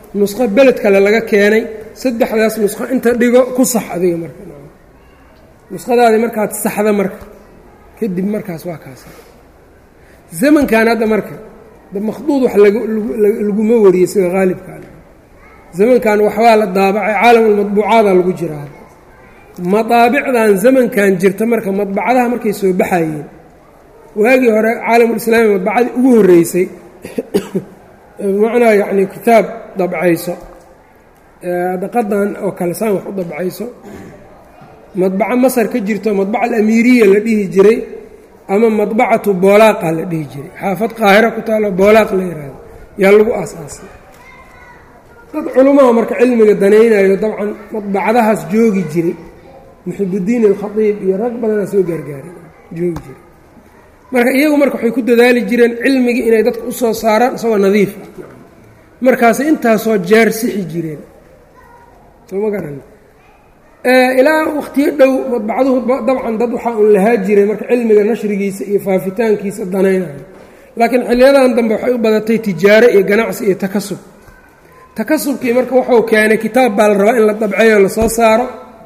nusqo beled kale laga keenay saddexdaas nusqo inta dhigo ku sax adiga marka nusqadaadii markaad saxda marka kadib markaas waa kaas zamankan hadda marka makhduud wax laguma wariyey sida haalibkaan zamankan waxbaa la daabacay caalamulmadbuucaada lagu jiraa madaabicdan zamankan jirta marka madbacadaha markay soo baxayeen waagii hore caalamulislaami madbacadii ugu horreysay bimacnaa yacni kitaab dabcayso daqadan oo kale saan wax u dabcayso madbaco masar ka jirto madbaca alamiiriya la dhihi jiray ama madbacatu boolaaqa la dhihi jiray xaafad qaahiro ku taalo boolaaq la yihahdo yaa lagu aas-aasay dad culummaha marka cilmiga danaynayo dabcan madbacadahaas joogi jiray muxibuddiin alkhatiib iyo rag badanaa soo gaargaaray joogi jiray marka iyagu marka waxay ku dadaali jireen cilmigii inay dadka u soo saaraan isagoo nadiif ah markaasay intaasoo jeer sixi jireen sooma garan ilaa wakhtiyo dhow madbacaduhu dabcan dad waxaa un lahaa jiray marka cilmiga nashrigiisa iyo faafitaankiisa danaynayo laakiin xiliyadan dambe waxay u badatay tijaaro iyo ganacsi iyo takasub takasubkii marka wuxuu keenay kitaab baa la rabaa in la dabceeyo lasoo saaro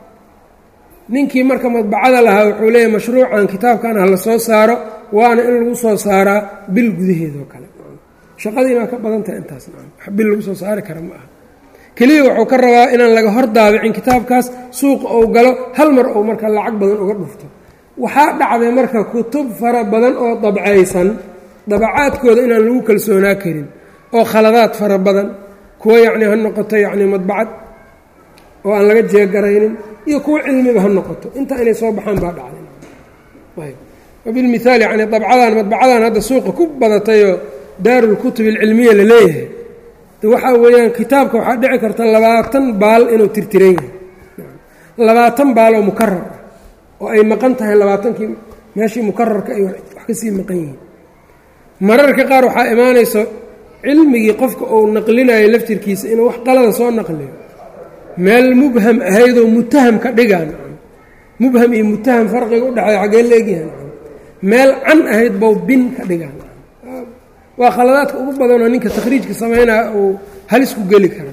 ninkii marka madbacada lahaa wuxuu leeyahy mashruucan kitaabkan ha la soo saaro waana in lagu soo saaraa bil gudaheedoo kale shaqadiinaa ka badan tahay intaas bil lagu soo saari kara ma aha keliya wuxuu ka rabaa inaan laga hor daabicin kitaabkaas suuqa ou galo hal mar ou marka lacag badan uga dhufto waxaa dhacday marka kutub fara badan oo dabcaysan dabacaadkooda inaan lagu kalsoonaa karin oo khaladaad fara badan kuwo yacni ha noqoto yacni madbacad oo aan laga jeegaraynin iyo kuwo cilmiba ha noqoto intaa inay soo baxaan baa dhacday ayb wabilmithaal yacni dabcadan madbacadan hadda suuqa ku badatayoo daarulkutub alcilmiya la leeyahay waxaa weeyaan kitaabka waxaa dhici karta labaatan baal inuu tirtiran yahay labaatan baal oo mukarar ah oo ay maqan tahay labaatankii meeshii mukararka ay wax kasii maqan yihiin mararka qaar waxaa imaanayso cilmigii qofka uu naqlinayo laftirkiisa inuu wax qalada soo naqliyo meel mubham ahaydoo mutaham ka dhigaan mubham iyo mutaham farqiga u dhexeeya xaggee leegyahan meel can ahayd bow bin ka dhigaan waa khaladaadka ugu badanoo ninka takhriijka samaynaya uu halis ku geli kara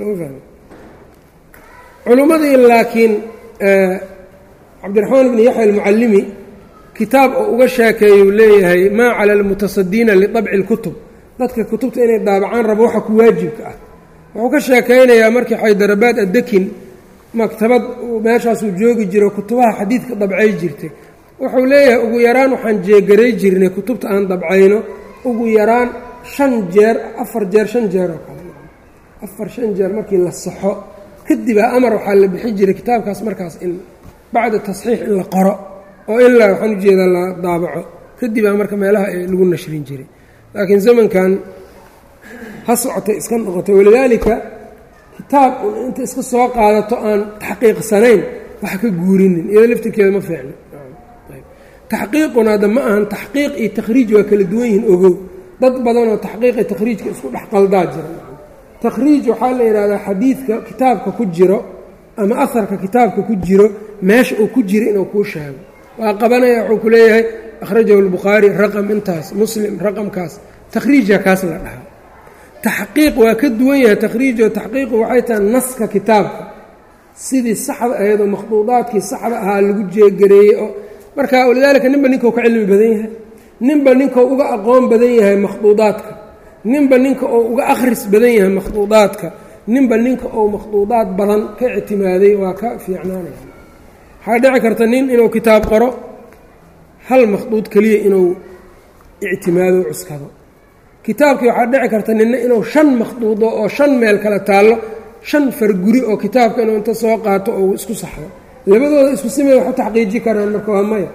culummadii laakiin cabdiraxmaan ibni yaxya almucallimi kitaab oo uga sheekeeyuu leeyahay maa cala almutasadiina liطabci اlkutub dadka kutubta inay daabacaan rabo waxa ku waajibka ah wuxuu ka sheekaynayaa markii xaydarabaad addekin maktabad meeshaasuu joogi jiro kutubaha xadiidka dabcay jirtay wuxuu leeyahay ugu yaraan waxaan jeegaray jirnay kutubta aan dabcayno ugu yaraan shan jeer afar jeer shan jeer oo kale afar shan jeer markii la saxo kadibaa amar waxaa la bixin jiray kitaabkaas markaas in bacda tasxiix in la qoro oo ilaa waxaan ujeedaa la daabaco kadibaa marka meelaha lagu nashrin jiray laakiin zamankan ha socotay iska noqotay walidaalika kitaab un inta iska soo qaadato aan taxqiiqsanayn wax ka guurinin iyado laftirkeeda ma fiicno taxqiiquna hadda ma ahan taxqiiq iyo takhriij waa kala duwan yihiin ogow dad badanoo taxqiiqa takhriijka isku dhex qaldaa jira takhriij waxaa la yidhahdaa xadiidka kitaabka ku jiro ama aharka kitaabka ku jiro meesha uu ku jiro inuu kuu sheego waa qabanaya wuxuu ku leeyahay akhrajahu lbukhaari raqam intaas muslim raqamkaas takhriija kaas la dhahaa taxqiiq waa ka duwan yahay takhriijo taxqiiqu waxay tahay naska kitaabka sidii saxda ahayd oo makhduudaadkii saxda ahaa lagu jeegareeyey oo marka walidaalika ninba ninkau ka cilmi badan yahay ninba ninkau uga aqoon badan yahay makhduudaadka ninba ninka uu uga akhris badan yahay makhduudaadka ninba ninka uu makhduudaad badan ka ictimaaday waa ka fiicnaanaya waxaa dhici karta nin inuu kitaab qoro hal makhduud keliya inuu ictimaado cuskado kitaabkii waxaa dhici karta ninna inuu shan makhduudo oo shan meel kale taallo shan farguri oo kitaabka inuu inta soo qaato oo isku saxdo labadooda isku simay wax u taxqiiji karaan marka waa maya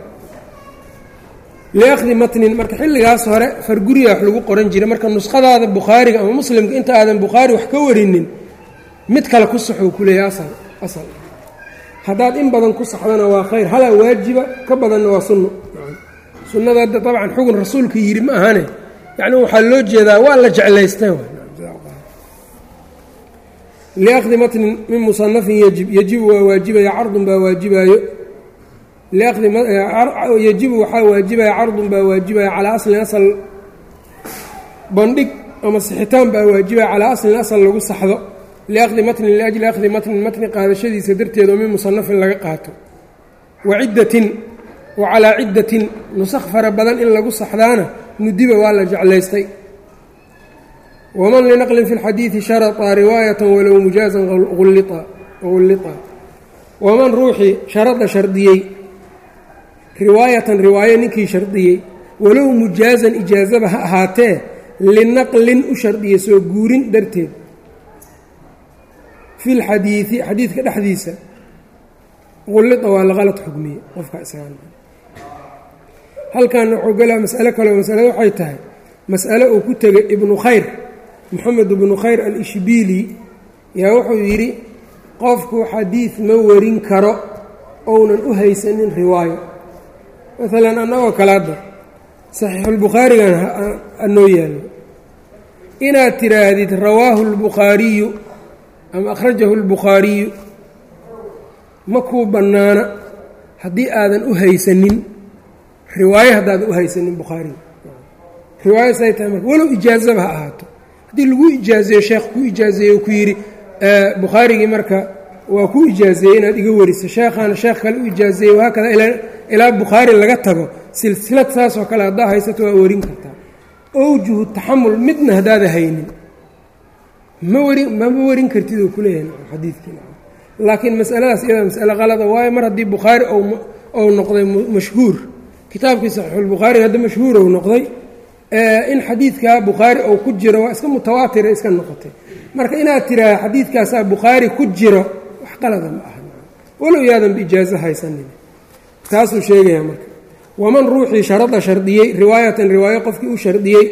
liakhdi matnin marka xilligaas hore farguriya wax lagu qoran jiray marka nuskhadaada bukhaariga ama muslimka inta aadan bukhaari wax ka warinin mid kale ku saxuu ku leeyahy asal asal haddaad in badan ku saxdana waa khayr halaa waajiba ka badanna waa sunno sunnada hadda dabcan xugun rasuulka yidhi ma ahane yacni waxaa loo jeedaa waa la jeclaystay liakhdi matnin min musanafin yajib yajibu waa waajibaya cardun baa waajibaayo yajibu waxaa waajibaya cardun baa waajibaya calaa aslin asal bandhig ama sixitaan baa waajiba calaa aslin asal lagu saxdo liaqdi matnin liajli aqdi matnin matni qaadashadiisa darteed oo min musanafin laga qaato wa ciddatin wa calaa ciddatin nusakh fara badan in lagu saxdaana nudiba waa la jeclaystay waman linaqlin fi lxadiidi sharaطa riwaayatan walow mujaazan ullita waman ruuxii sharada shardiyey riwaayatan riwaayo ninkii shardiyey walow mujaazan ijaazaba ha ahaatee linaqlin u shardiyey soo guurin darteed fi lxadiidi xadiidka dhexdiisa ullita waa la qalad xugmiye qofka isaga halkan wuxuu galaa mas'alo kaleo masalada waxay tahay mas'alo uu ku tegay ibnu khayr moxamed ibnu khayr al-ishbiili yaa wuxuu yidhi qofku xadiid ma warin karo ounan u haysanin riwaayo maalan annagoo kalaada saxiixulbukhaarigan anoo yaallo inaad tiraahdid rawaahu اlbukhaariyu ama akhrajahu اlbukhaariyu ma kuu bannaana haddii aadan u haysanin riwaayo haddaadan u haysanin bukhaariga riwaayo say tahay marka walow ijaazaba ha ahaato haddii lagu ijaazeeyo sheekh ku ijaazeeyo ku yidhi bukhaarigii marka waa ku ijaazeeyey inaad iga wariso sheekhaana sheekh kale u ijaazeeyey wahaakada ilaa bukhaari laga tago silsilad saasoo kale haddaa haysato waa warin kartaa owjuhu taxamul midna haddaada haynin ma warin mama warin kartid oo kuleeyahay xadiidkii laakiin masaladaas iyada masale qalada waayo mar haddii bukhaari ou noqday mashhuur kitaabkii saxiixulbukhaari hadda mashhuur ou noqday in xadiidkaa bukhaari ou ku jiro waa iska mutawaatira iska noqotay marka inaad tiraah xadiidkaasaa bukhaari ku jiro wax qalada ma aha walow yaadan biijaazo haysanin taasuu sheegayaa marka waman ruuxii sharada shardiyey riwaayatan riwaayo qofkii u shardiyey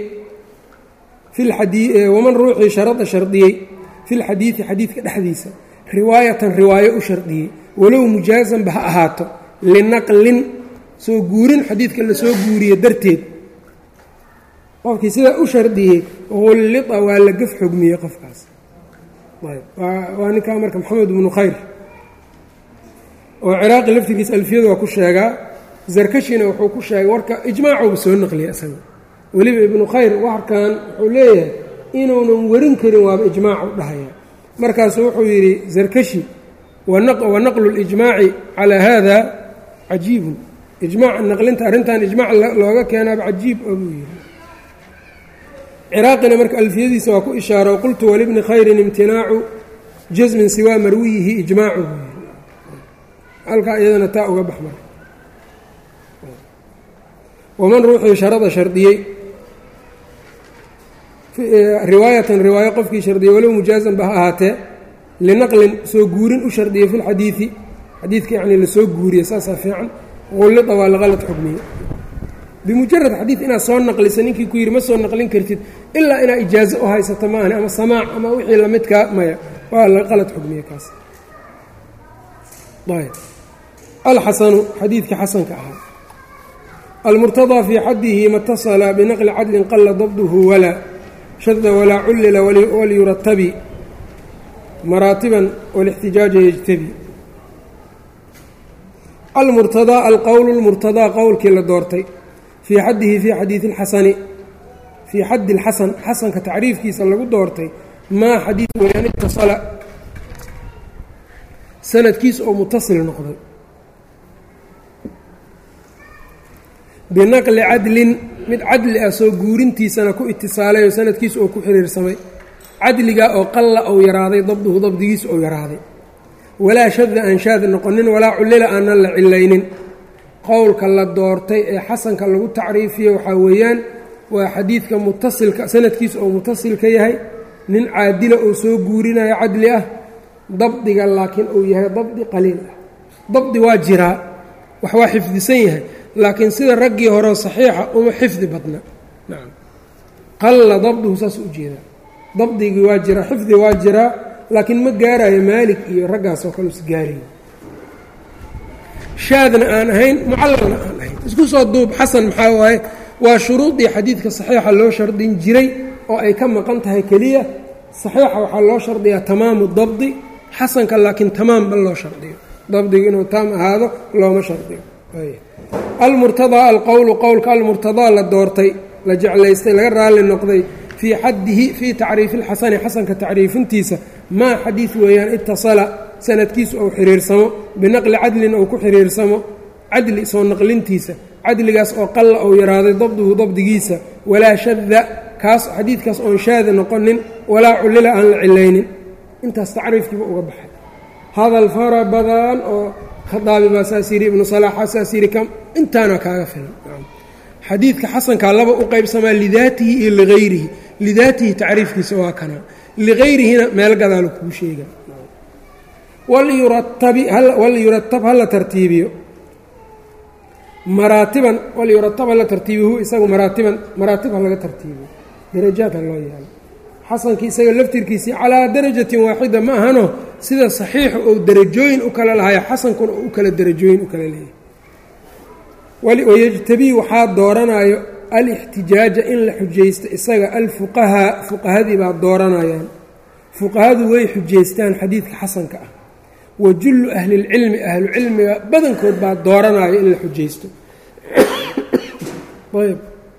waman ruuxii sharada shardiyey fi lxadiidi xadiidka dhexdiisa riwaayatan riwaayo u shardiyey walow mujaazanba ha ahaato linaqlin soo guurin xadiidka lasoo guuriye darteed qofkii sidaa u shardiyey hullita waa la gaf xogmiyey qofkaas waa ninkaa marka maxamed ibnu khayr oo ciraaqi laftirkiisa alfiyadu waa ku sheegaa zarkashina wuxuu ku sheegay warka ijmaacuuba soo naqliyay isaga weliba ibnu khayr warkan wuxuu leeyahay inuunan warin karin waaba ijmaacu dhahaya markaasuu wuxuu yidhi zarkashi wa naqlu اlijmaaci calaa haada cajiibun ijmaac naqlinta arrintan ijmaac looga keenaaba cajiib oo buu yidhi ciraaqina marka alfiyadiisa waa ku ishaaro qultu walibni khayrin imtinaacu jasmin siwaa marwiyihi ijmaacu buu yidhi halkaa iyadana taa uga bax marka waman ruuxii sharada shardiyey riwaayatan riwaayo qofkii shardiyey walow mujaazan ba ha ahaatee linaqlin soo guurin u shardiyey fi lxadiidi xadiidka yacni lasoo guuriye saasaa fiican qullida waa laqalad xukmiye bimujarad xadiid inaad soo naqlisa ninkii ku yidhi ma soo naqlin kartid ilaa inaad ijaazo u haysato maahane ama samaac ama wixii lamidkaa maya waa laqalad xukmiye kaas ayb alxasanu xadiidka xasanka ahaa almurtadaa fii xadihi matasala binaqli cadlin qala dabduhu walaa shada walaa cullila walyuratabi maraatiban walixtijaaja yejtabi almurtadaa alqowlu lmurtadaa qowlkii la doortay fii xadihi fii xadiidi اlxasani fii xaddi اlxasan xasanka tacriifkiisa lagu doortay maa xadiid weyaan itasala sanadkiisa oo mutasil noqday binaqli cadlin mid cadli ah soo guurintiisana ku itisaalay oo sanadkiisa oo ku xiriirsamay cadligaa oo qalla ou yaraaday dabduhu dabdigiisa ou yaraaday walaa shada aan shaad noqonin walaa cullila aanan la cilaynin qowlka la doortay ee xasanka lagu tacriifiyo waxaa weeyaan waa xadiidka mutasilka sanadkiisa oo mutasilka yahay nin caadila oo soo guurinayo cadli ah dabdiga laakiin uu yahay dabdi qaliil ah dabdi waa jiraa wax waa xifdisan yahay laakiin sida raggii horeo saxiixa uma xifdi badna nacam qalla dabduhu saas u jeedaa dabdigii waa jiraa xifdi waa jiraa laakiin ma gaarayo maalik iyo raggaas oo kale us gaarayo shaadna aan ahayn mucallalna aan ahayn isku soo duub xasan maxaa waaye waa shuruudii xadiidka saxiixa loo shardin jiray oo ay ka maqan tahay keliya saxiixa waxaa loo shardiyaa tamaamu dabdi xasanka laakiin tamaamba loo shardiyo dabdigu inuu taam ahaado looma shardiyo almurtadaa alqowlu qowlka almurtadaa la doortay la jeclaystay laga raalli noqday fii xaddihi fii tacriifi اlxasani xasanka tacriifintiisa maa xadiid weeyaan itasala sanadkiisu ou xiriirsamo binaqli cadlin ou ku xiriirsamo cadli soo naqlintiisa cadligaas oo qalla ou yaraaday dabduhu dabdigiisa walaa shada kaas xadiidkaas oon shaada noqonin walaa cullila aan la cilaynin intaas tacriifkiiba uga baxay hadal fara badan oo khadaabi baa saas yidhi ibnu salaaxa saas yidhi kam intaana kaaga filan xadiidka xasankaa laba u qaybsamaa lidaatihi iyo ligayrihi lidaatihi tacriifkiisa waa kana ligayrihina meel gadaalo kuu sheega walyuratab hala tartiibiyo maraatiban walyuratab hala tartiibiyo hu isagu maraatiban maraatib ha laga tartiibiyo darajaad ha loo yeelo xasankii isaga laftirkiisii calaa darajatin waaxida ma ahano sida saxiixu ou derajooyin u kala lahayo xasankuna u kala derajooyin u kala leeyahay wayajtabii waxaa dooranayo alixtijaaja in la xujaysto isaga alfuqahaa fuqahadii baa dooranayaan fuqahadu way xujaystaan xadiidka xasanka ah wa jullu ahlilcilmi ahlucilmiga badankood baa dooranayo in la xujaysto ayb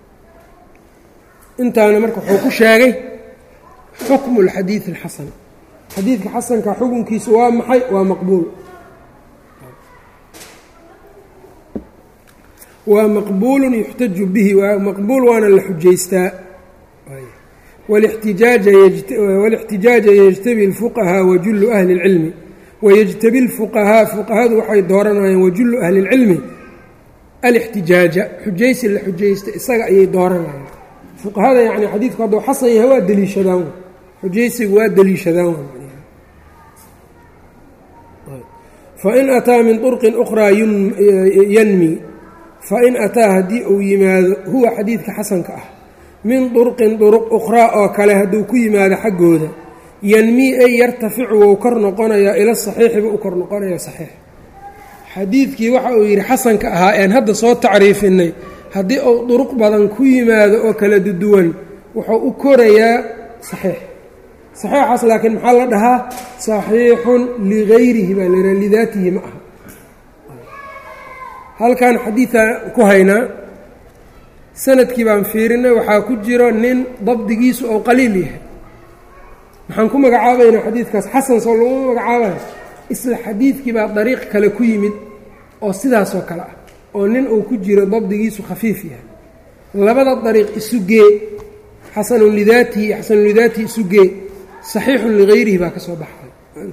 intaana marka wuxuu ku sheegay xukmu اlxadiidi اlxasan xadiidka xasanka xukunkiisu waa maxay waa maqbuul waa maqbuulu yuxtaju bihi waa maqbuul waana la xujaystaa wاlاxtijaaja yejtabi اlfuqahaa wajullu ahli اlcilmi wayejtabi اlfuqahaa fuqahadu waxay dooranayaan wajullu ahli اlcilmi alاxtijaaja xujaysi la xujaysta isaga ayay dooranayaan fuqahada yani xadiidku hadduu xasan yahay waa deliishadaan xujaysigu waa deliishadaan fain ataa min طurqin أkhraa yanmi fain ataa haddii uu yimaado huwa xadiidka xasanka ah min durqin duruq ukhraa oo kale hadduu ku yimaado xaggooda yanmii ay yartaficu wou kor noqonayaa ila saxiixiba u kor noqonaya saxiix xadiidkii waxa uu yidhi xasanka ahaa een hadda soo tacriifinay haddii uu duruq badan ku yimaado oo kala duwan wuxuu u korayaa saxiix saxiixaas laakiin maxaa la dhahaa saxiixun ligayrihi baa layihaha lidaatihi ma aha halkan xadiidaa ku haynaa sanadkii baan fiirinay waxaa ku jiro nin dabdigiisu ou qaliil yahay maxaan ku magacaabaynaa xadiidkaas xasan soo laguma magacaabayo isla xadiidkii baa dariiq kale ku yimid oo sidaasoo kale ah oo nin uu ku jiro dabdigiisu khafiif yahay labada dariiq isu gee xasanun lidaatihi iyo xasanun lidaatihi isu gee saxiixun ligayrihi baa ka soo baxay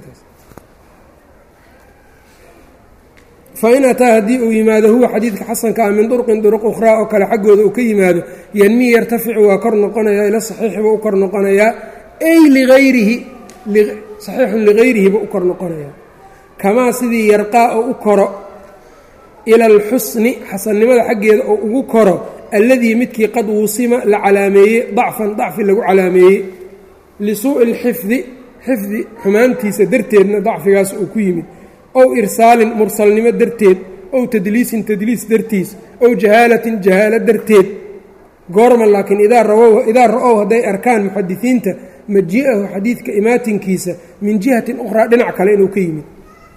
fain ataa haddii uu yimaado huwa xadiidka xasanka ah min durqin duruq ukhraa oo kale xaggooda uu ka yimaado yanmii yartaficu waa kor noqonayaa ila saxiixiba u kor noqonayaa ay liayrihi saxiixun ligayrihiba u kor noqonayaa kamaa sidii yarqaa oo u koro ila alxusni xasannimada xaggeeda oo ugu koro alladii midkii qad wuusima la calaameeyey dacfan dacfi lagu calaameeyey lisuu'i lxifdi xifdi xumaantiisa darteedna dacfigaas uu ku yimid ow irsaalin mursalnimo darteed ow tadliisin tadliis dartiis ow jahaalatin jahaalo darteed goorma laakiin idaa rawow idaa ra-ow hadday arkaan muxadisiinta maji-ahu xadiidka imaatinkiisa min jihatin ukhraa dhinac kale inuu ka yimid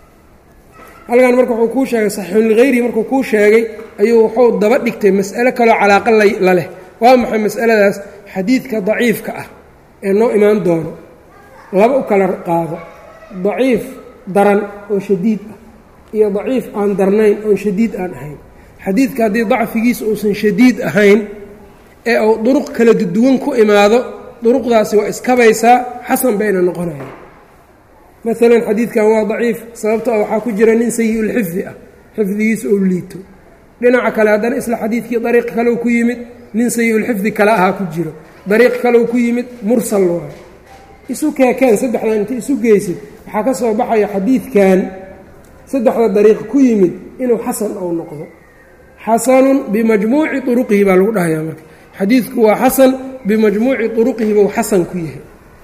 halkan marka wuxuu kuu sheegay saxiixun ligayrihi markuu kuu sheegay ayuu wuxuu daba dhigtay mas'alo kaloo calaaqa la leh waa maxay mas'aladaas xadiidka daciifka ah ee noo imaan doono laba u kala qaado daciif daran oo shadiid ah iyo daciif aan darnayn oon shadiid aan ahayn xadiidka haddii dacfigiisa uusan shadiid ahayn ee uu duruq kala duwan ku imaado duruqdaasi waa iskabaysaa xasan bayna noqonayaan maalan xadiidkan waa daciif sababto a waxaa ku jira nin sayi-ulxifdi ah xifdigiisa oo liito dhinaca kale haddana isla xadiidkii dariiq kaleu ku yimid nin sayi-ulxifdi kale ahaa ku jiro dariiq kaleu ku yimid mursal waayo isu keekeen saddexdan inta isu geysid waxaa ka soo baxaya xadiidkan saddexda dariiq ku yimid inuu xasan ou noqdo xasanun bimajmuuci turuqihi baa lagu dhahayaa marka xadiidku waa xasan bimajmuuci turuqihi buu xasan ku yahay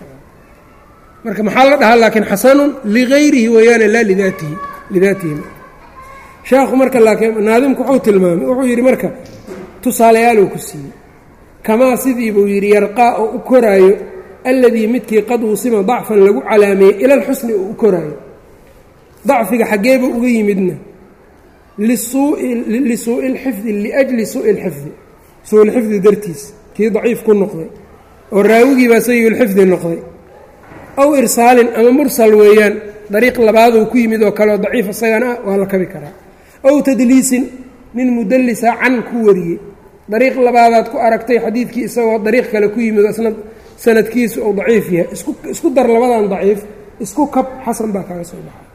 marka maxaa la dhahaa laakiin xasanun ligayrihi weeyaane laa lidaatihi lidaatihi sheekhu marka laakiin naadimku wuxuu tilmaamay wuxuu yidhi marka tusaaleyaaluu ku siiyey kamaa sidii buu yidhi yarqaa oo u koraayo alladii midkii qad uusima dacfan lagu calaameeyey ila alxusni oo u koraayo dacfiga xaggeeba uga yimidna lisuu'i lxifdi liajli suu'i lxifdi suu-ilxifdi dartiis kii daciif ku noqday oo raawigii baa sayulxifdi noqday aw irsaalin ama mursal weeyaan dariiq labaaduu ku yimid oo kaleoo daciif isagana ah waa la kabi karaa aw tadliisin nin mudallisa can ku wariyey dariiq labaadaad ku aragtay xadiidkii isagoo dariiq kale ku yimid oo isna sanadkiisu uu daciif yahay isku dar labadan daciif isku kab xasan baa kaga soo baxay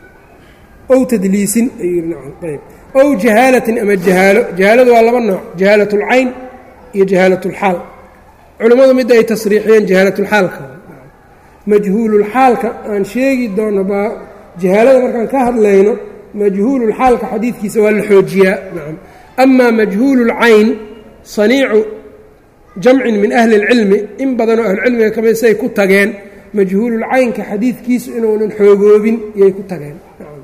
ow tadliisin ayuu nacam ayb ow jahaalatin ama jahaalo jahaaladu waa laba nooc jahaalat اlcayn iyo jahaalat اlxaal culimmadu midda ay tasriixiyeen jahaalatulxaalka majhuululxaalka aan sheegi doono baa jahaalada markaan ka hadlayno majhuululxaalka xadiidkiisa waa la xoojiyaa nacam amaa majhuululcayn saniicu jamcin min ahli اlcilmi in badanoo ahlucilmiga kamid say ku tageen majhuululcaynka xadiidkiisu inuunan xoogoobin yay ku tageen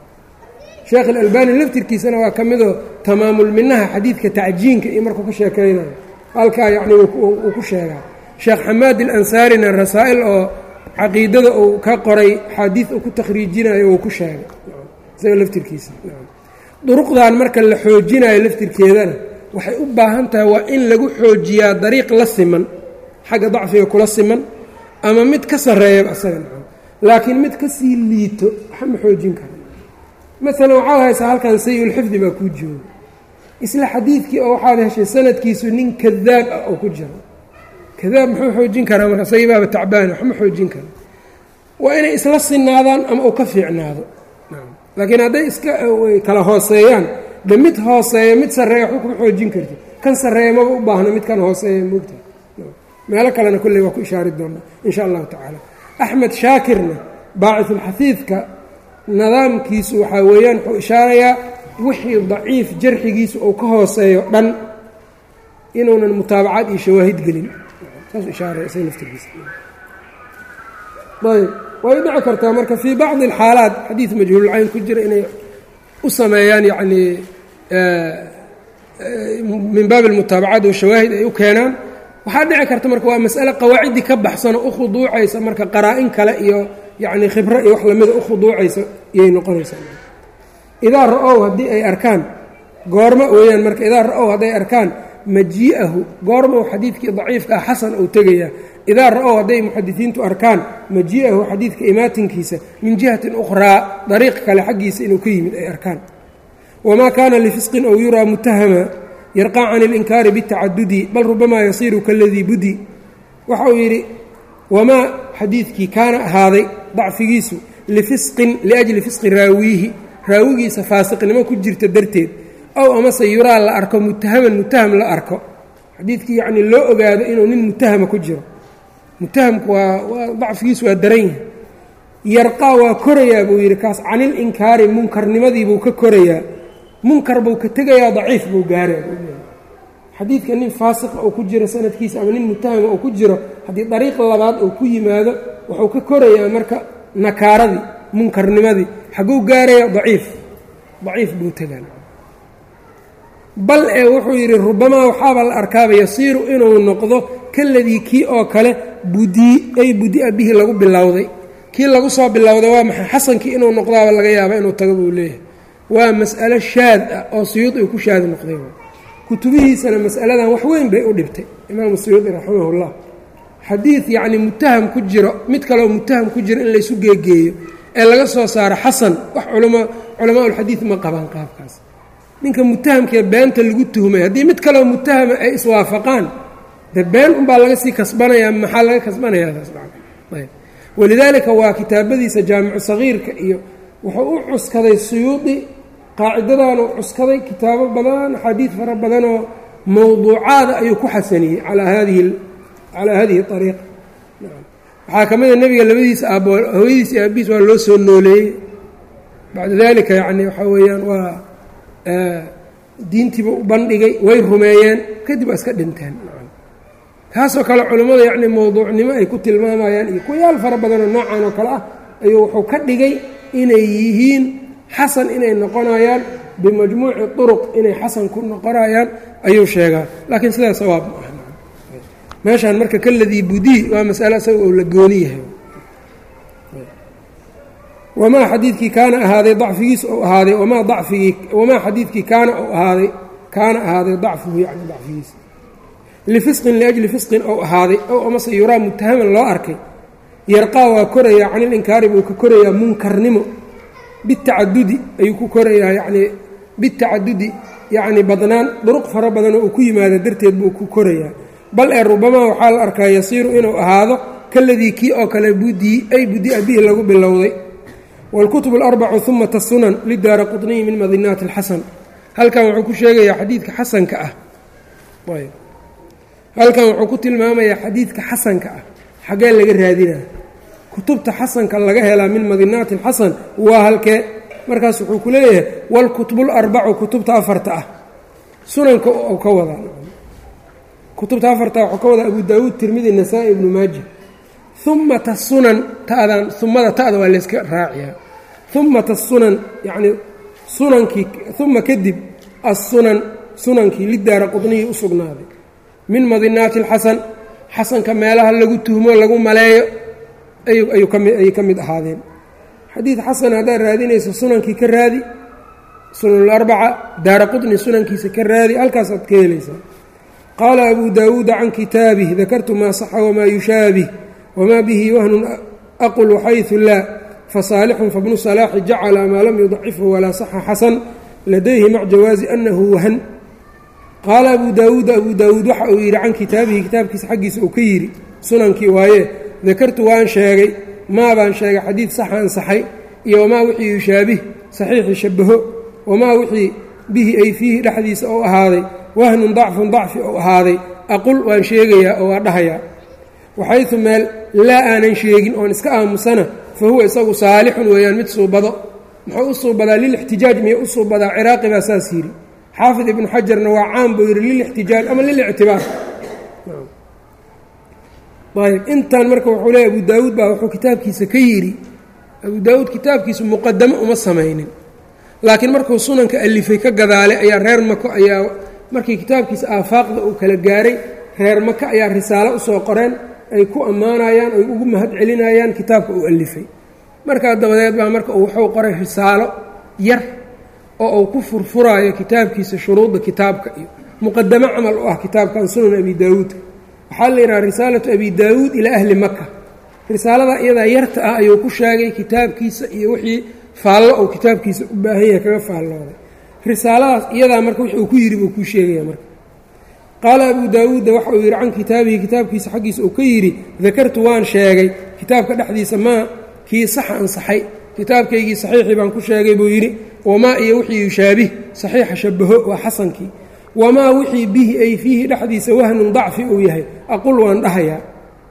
sheekh alalbani laftirkiisana waa ka midoo tamaamulminaha xadiidka tacjiinka iyo markuu ka sheekaynayo halkaa yacni uu ku sheegaa sheekh xamaad alansaarina rasaa'il oo caqiidada uu ka qoray xaadiid uu ku takhriijinayo uu ku sheegay isaga laftirkiisa duruqdan marka la xoojinayo laftirkeedana waxay u baahan tahay waa in lagu xoojiyaa dariiq la siman xagga dacfiga kula siman ama mid ka sarreeyaba isaga nacam laakiin mid ka sii liito waxa ma xoojin kara maalan waxaad haysaa halkan sayulxifdi baa kuu jooga isla xadiidkii oo waxaad heshay sanadkiisu nin kadaab ah oo ku jiro kadaab muxuu xoojin karaa marka isagii baaba tacbaana waxma xoojin kara waa inay isla sinaadaan ama uu ka fiicnaado laakiin hadday iska kala hooseeyaan de mid hooseeya mid sarreeya waxba kuma xoojin karti kan sarreeya maba u baahno midkan hooseeya moogta meelo kalena kolley waa ku ishaari doonaa in sha allahu tacaala axmed shaakirna baacisulxafiidka nidaamkiisu waxaa weeyaan wuxuu ishaarayaa wixii daciif jarxigiisu uu ka hooseeyo dhan inuunan mutaabacaad iyo shawaahid gelin saasuu ishaaraya isaga laftirkiisa ayb way dhici kartaa marka fii bacdi alxaalaat xadiid majhuululcayn ku jira inay u sameeyaan yacnii min baabi almutaabacaat washawaahid ay u keenaan waxaa dhici karta marka waa mas'ale qawaaciddii ka baxsanoo u khuduucaysa marka qaraa-in kale iyo yacni khibro iyo wax lamida u khuduucaysa iyay noqonaysaa idaa ra-ow haddii ay arkaan goormo weeyaan marka idaa ra-ow hadday arkaan majii'ahu goormau xadiidkii daciifka ah xasan uu tegayaa idaa ra-ow hadday muxadisiintu arkaan majii'ahu xadiidka imaatinkiisa min jihatin ukhraa dariiq kale xaggiisa inuu ka yimid ay arkaan wamaa kaana lifisqin ow yuraa mutahama yarqaa can ilinkaari bitacadudi bal rubamaa yasiiru kaladii budi waxa uu yidhi wamaa xadiidkii kaana ahaaday dacfigiisu lifisqin liajli fisqi raawiihi raawigiisa faasiqnimo ku jirta darteed ow amase yuraa la arko mutahaman mutaham la arko xadiidkii yacnii loo ogaado inuu nin mutahama ku jiro mutahamku waa waa dacfigiisu waa daran yahay yarqaa waa korayaa buu yidhi kaas canil inkaari munkarnimadiibuu ka korayaa munkar buu ka tegayaa daciif buu gaaraya xadiidka nin faasiqa uu ku jiro sanadkiisa ama nin mutahama uu ku jiro haddii dariiq labaad uu ku yimaado wuxuu ka korayaa marka nakaaradii munkarnimadii xagguu gaaraya daciif daciif buu tegaa bal ee wuxuu yidhi rubamaa waxaaba la arkaaba yasiiru inuu noqdo kaladii kii oo kale budii ay budia bihi lagu bilowday kii lagu soo bilowday waa maxay xasankii inuu noqdaaba laga yaaba inuu tago buu leeyahay waa mas'alo shaad ah oo suyuudi uu ku shaadi noqday kutubihiisana mas'aladan wax weyn bay u dhibtay imaamu suyuudi raximahullah xadiid yacni mutaham ku jiro mid kaleoo mutaham ku jiro in laysu geegeeyo ee laga soo saaro xasan wax culama culamaaulxadiid ma qabaan qaabkaas ninka mutahamkee beenta lagu tuhmay haddii mid kaleoo mutahama ay iswaafaqaan de been unbaa laga sii kasbanayaa maxaa laga kasbanayaa taasayb walidaalika waa kitaabadiisa jaamicu sagiirka iyo wuxuu u cuskaday suyuudi qaacidadaanu cuskaday kitaabo badan axaadiid fara badanoo mowduucaada ayuu ku xasaniyey calaa hadihi calaa hadihi ariiqa waxaa ka mid a nebiga labadiisa aabbo hooyadiis iyo aabihiis waa loo soo nooleeyey bacda dalika yacni waxaa weeyaan waa diintiiba u bandhigay way rumeeyeen kadib waa iska dhinteen kaasoo kale culimmada yacni mowduucnimo ay ku tilmaamayaan iyo kuyaal fara badanoo noocan oo kale ah ayuu wuxuu ka dhigay inay yihiin xasan inay noqonayaan bimajmuuci turuq inay xasan ku noqonayaan ayuu sheegaa laakiin sidaa sawaab ma aha meeshaan marka kaladii budii waa masale isaga oo la gooni yahay wamaa xadiidkii kaana ahaaday dacfigiis ou ahaaday wamaa dacfigii wamaa xadiidkii kaana ou ahaaday kaana ahaaday dacfuhu yacni dacfigiisa lifisqin liajli fisqin ou ahaaday ow amase yuraa mutahaman loo arkay yarqaa waa korayaa canilinkaari buu ka korayaa munkarnimo bitacadudi ayuu ku korayaa yacnii bitacadudi yacni badnaan duruq fara badanoo uu ku yimaado darteed buu ku korayaa bal ee rubamaa waxaa la arkaa yasiiru inuu ahaado kaladii kii oo kale budii ay budia bihi lagu bilowday wاlkutub اlarbacu uma tasunan lidaara quطniyi min madinaati اlxasan halkan wuxuu ku sheegayaa xadiidka xasanka ah halkan wuxuu ku tilmaamayaa xadiidka xasanka ah xaggee laga raadinaa kutubta xasanka laga helaa min madinaati اlxasan waa halkee markaas wuxuu ku leeyahay wاlkutub اlarbacu kutubta afarta ah sunanka ka wadaa kutubta afarta waxuu ka wadaa abu daawuud tirmidi nasaa-i ibnu maaja umata sunan tadan umada ta'da waa layska raaciyaa umata sunan yacnii sunankii uma kadib assunan sunankii lidaara qudniyii u sugnaaday min madinaati alxasan xasanka meelaha lagu tuhmo lagu maleeyo ayay ka mid ahaadeen xadiid xasan haddaad raadinayso sunankii ka raadi sunanularbaca daara qudni sunankiisa ka raadi halkaasaad ka helaysaa qaala abu daawuuda can kitaabih dakartu maa saxa wamaa yushaabih wma bihi wahnun aqul xayثu laa fasaalixun fabnu salaaxi jacala maa lam yudacifhu walaa saxa xasan ladayhi mac jawaazi anahu wahan qaala abu daawuuda abu daawuud waxa uu yidhi can kitaabihi kitaabkiisa xaggiisa uu ka yidhi sunankii waaye dakartu waan sheegay maa baan sheegay xadiid saxa ansaxay iyo wamaa wixii yushaabih saxiixi shabaho wamaa wixii bihi ay fiihi dhexdiisa ou ahaaday wahnun dacfun dacfi ou ahaaday aqul waan sheegayaa oo waa dhahayaa waxaysu meel laa aanan sheegin oon iska aamusana fa huwa isagu saalixun weeyaan mid suubado muxuu u suubadaa lilixtijaaj miya u suubadaa ciraaqi baa saas yidhi xaafid ibnu xajarna waa caan buu yidhi lilixtijaaj ama lilictibaar ayb intan marka wuxuu leeya abu daawuud baa wuxuu kitaabkiisa ka yidhi abu daawuud kitaabkiisu muqadamo uma samaynin laakiin markuu sunanka alifay ka gadaalay ayaa reer mako ayaa markii kitaabkiisa aafaaqda uu kala gaaray reer maka ayaa risaalo usoo qoreen ay ku ammaanayaan ay ugu mahad celinayaan kitaabka uu alifay markaa dabadeed baa marka uu wuxuu qoray risaalo yar oo uu ku furfuraayo kitaabkiisa shuruudda kitaabka iyo muqadamo camal u ah kitaabkan sunan abi daawuudka waxaa la yidhaha risaalatu abi daawuud ilaa ahli maka risaalada iyadaa yarta ah ayuu ku sheegay kitaabkiisa iyo wixii faallo uu kitaabkiisa u baahan yahay kaga faallooday risaaladaas iyadaa marka wix uu ku yidhi buu kuu sheegaya marka qaala abu daawuudda waxa uu yidhi can kitaabihi kitaabkiisa xaggiisa uu ka yidhi dakartu waan sheegay kitaabka dhexdiisa maa kii saxa ansaxay kitaabkaygii saxiixii baan ku sheegay buu yidhi wamaa iyo wixii yushaabih saxiixa shabaho waa xasankii wamaa wixii bihi ay fiihi dhexdiisa wahnun dacfi uu yahay aqul waan dhahayaa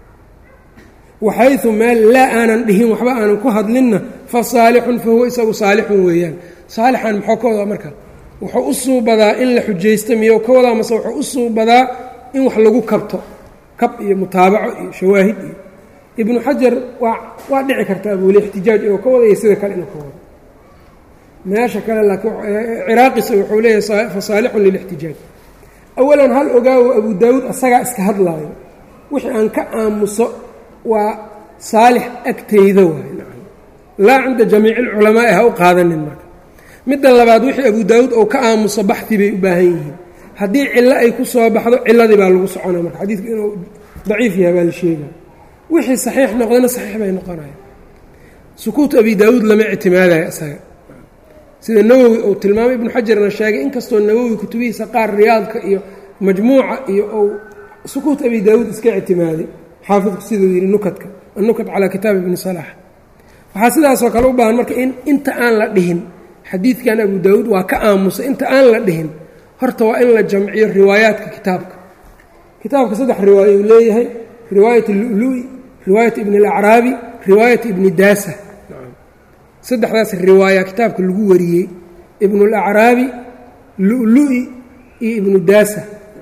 waxaysu meel laa aanan dhihin waxba aanan ku hadlinna fa saalixun fa huwa isagu saalixun weeyaan saalixan maxoo ka wadaa marka wuxuu u suubadaa in la xujaysto miyo ka wadaa mase wuxuu u suubadaa in wax lagu kabto kab iyo mutaabaco iyo shawaahid iyo ibnu xajar waa waa dhici kartaa buuli ixtijaaj inuu ka wadayo sida kale inuu ka wado meesha kale laakiin ciraaqisa wuxuu leeyahay fa saalixun lilixtijaaj awalan hal ogaawo abu daawuud asagaa iska hadlaayo wixii aan ka aamuso waa saalix agtayda waay nacam laa cinda jamiici alculamaa'i ha u qaadanin marka midda labaad wixii abu daawuud ou ka aamuso baxi bay u baahan yihiin haddii cillo ay ku soo baxdo cilladii baa lagu soconaya marka xadiidku inuu daciif yahay baa la sheegaya wixii saxiix noqdana saxiix bay noqonaya sukuut abi daawuud lama ictimaadayo isaga sida nawowi uu tilmaamay ibnu xajarna sheegay inkastoo nawowi kutubihiisa qaar riyaadka iyo majmuuca iyo ou sukuut abi daawuud iska ictimaaday xaafidku siduu yidhi nukadka annukat calaa kitaabi ibni salaax waxaa sidaasoo kale u baahan marka in inta aan la dhihin xadiidkan abu daawuud waa ka aamusa inta aan la dhihin horta waa in la jamciyo riwaayaadka kitaabka kitaabka saddex riwaayo uu leeyahay riwaayat lulu-i riwaayat ibni alacraabi riwaayat ibni daasa saddexdaas riwaaya kitaabka lagu wariyey ibnulacraabi lu-lu-i iyo ibnu daasa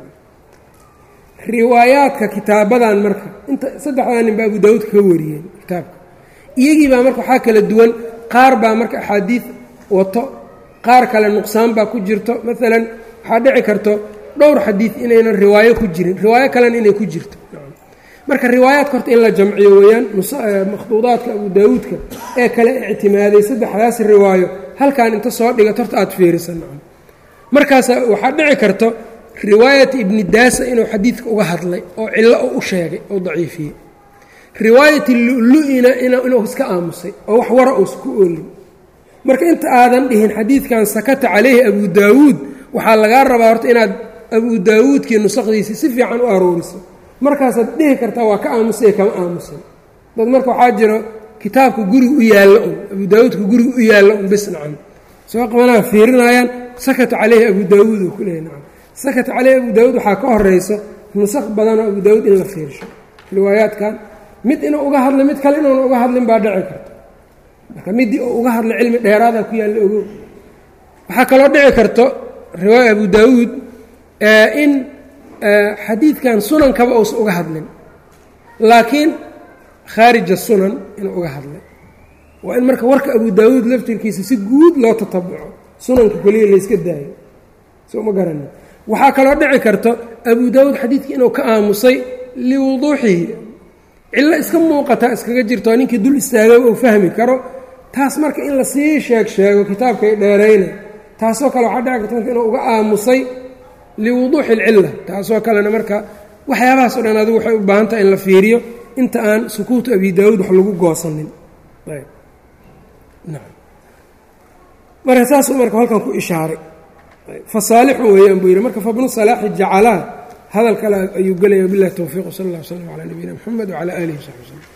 riwaayaadka kitaabadan marka inta saddexdaa nin baa abu daawuud kaga wariyeen kitaabka iyagii baa marka waxaa kala duwan qaar baa marka axaadiid wato qaar kale nuqsaan baa ku jirto maalan waxaa dhici karto dhowr xadiid inaynan riwaayo ku jirin riwaayo kalena inay ku jirto marka riwaayaadka horta in la jamciyo weeyaan makhduudaadka abu daawuudka ee kale ictimaaday saddexdaas riwaayo halkan inta soo dhigat horta aada fiirisan markaasa waxaa dhici karto riwaayati ibni daasa inuu xadiidka uga hadlay oo cillo u u sheegay oo daciifiyey riwaayati lu-lu-ina inuu iska aamusay oo wax wara uusa ku oolin marka inta aadan dhihin xadiidkan sakata calayhi abu daawuud waxaa lagaa rabaa horta inaad abu daawuudkii nusaqdiisa si fiican u arooriso markaasaad dhihi kartaa waa ka aamusay kama aamusan dad marka waxaa jiro kitaabka guriga u yaallo un abu daawuudka guriga u yaallo un bis nacan soo qabanaa fiirinayaan sakata caleyhi abu daawuud uu ku leeyahy nacam sakata caleyhi abu daawuud waxaa ka horayso nusaq badanoo abu daawuud in la fiirsho riwaayaadkan mid inuu uga hadlay mid kale inuuna uga hadlin baa dhici karta marka midii uu uga hadlay cilmi dheeraada ku yaalla ogo waxaa kaloo dhici karto riwaaya abu daawuud in xadiidkan sunankaba uusa uga hadlin laakiin khaarija sunan inuu uga hadlay waa in marka warka abu daawuud laftirkiisa si guud loo tatabuco sunanka keliya layska daayo soo ma garanin waxaa kaloo dhici karto abu daawuud xadiidkii inuu ka aamusay liwuduuxihi cillo iska muuqataa iskaga jirto oo ninkii dul istaagay uu fahmi karo taas marka in lasii sheeg sheego kitaabkay dheerayna taasoo kale waxaa dhici karta marka inuu uga aamusay liwuduuxi alcilla taasoo kalena marka waxyaabahaas o dhan adigu waxay u baahan tahay in la fiiriyo inta aan sukuutu abi daawuud wax lagu goosanin marka saasuu marka halkan ku ishaaray fasaalixun weeyaan buu yidhi marka fabnu salaaxi jacalaa hadal kale ayuu gelaya bilahi towfiiq sal اllah w slm calaa nabiyina mxamed wcalaa alihi wsaxbi wslm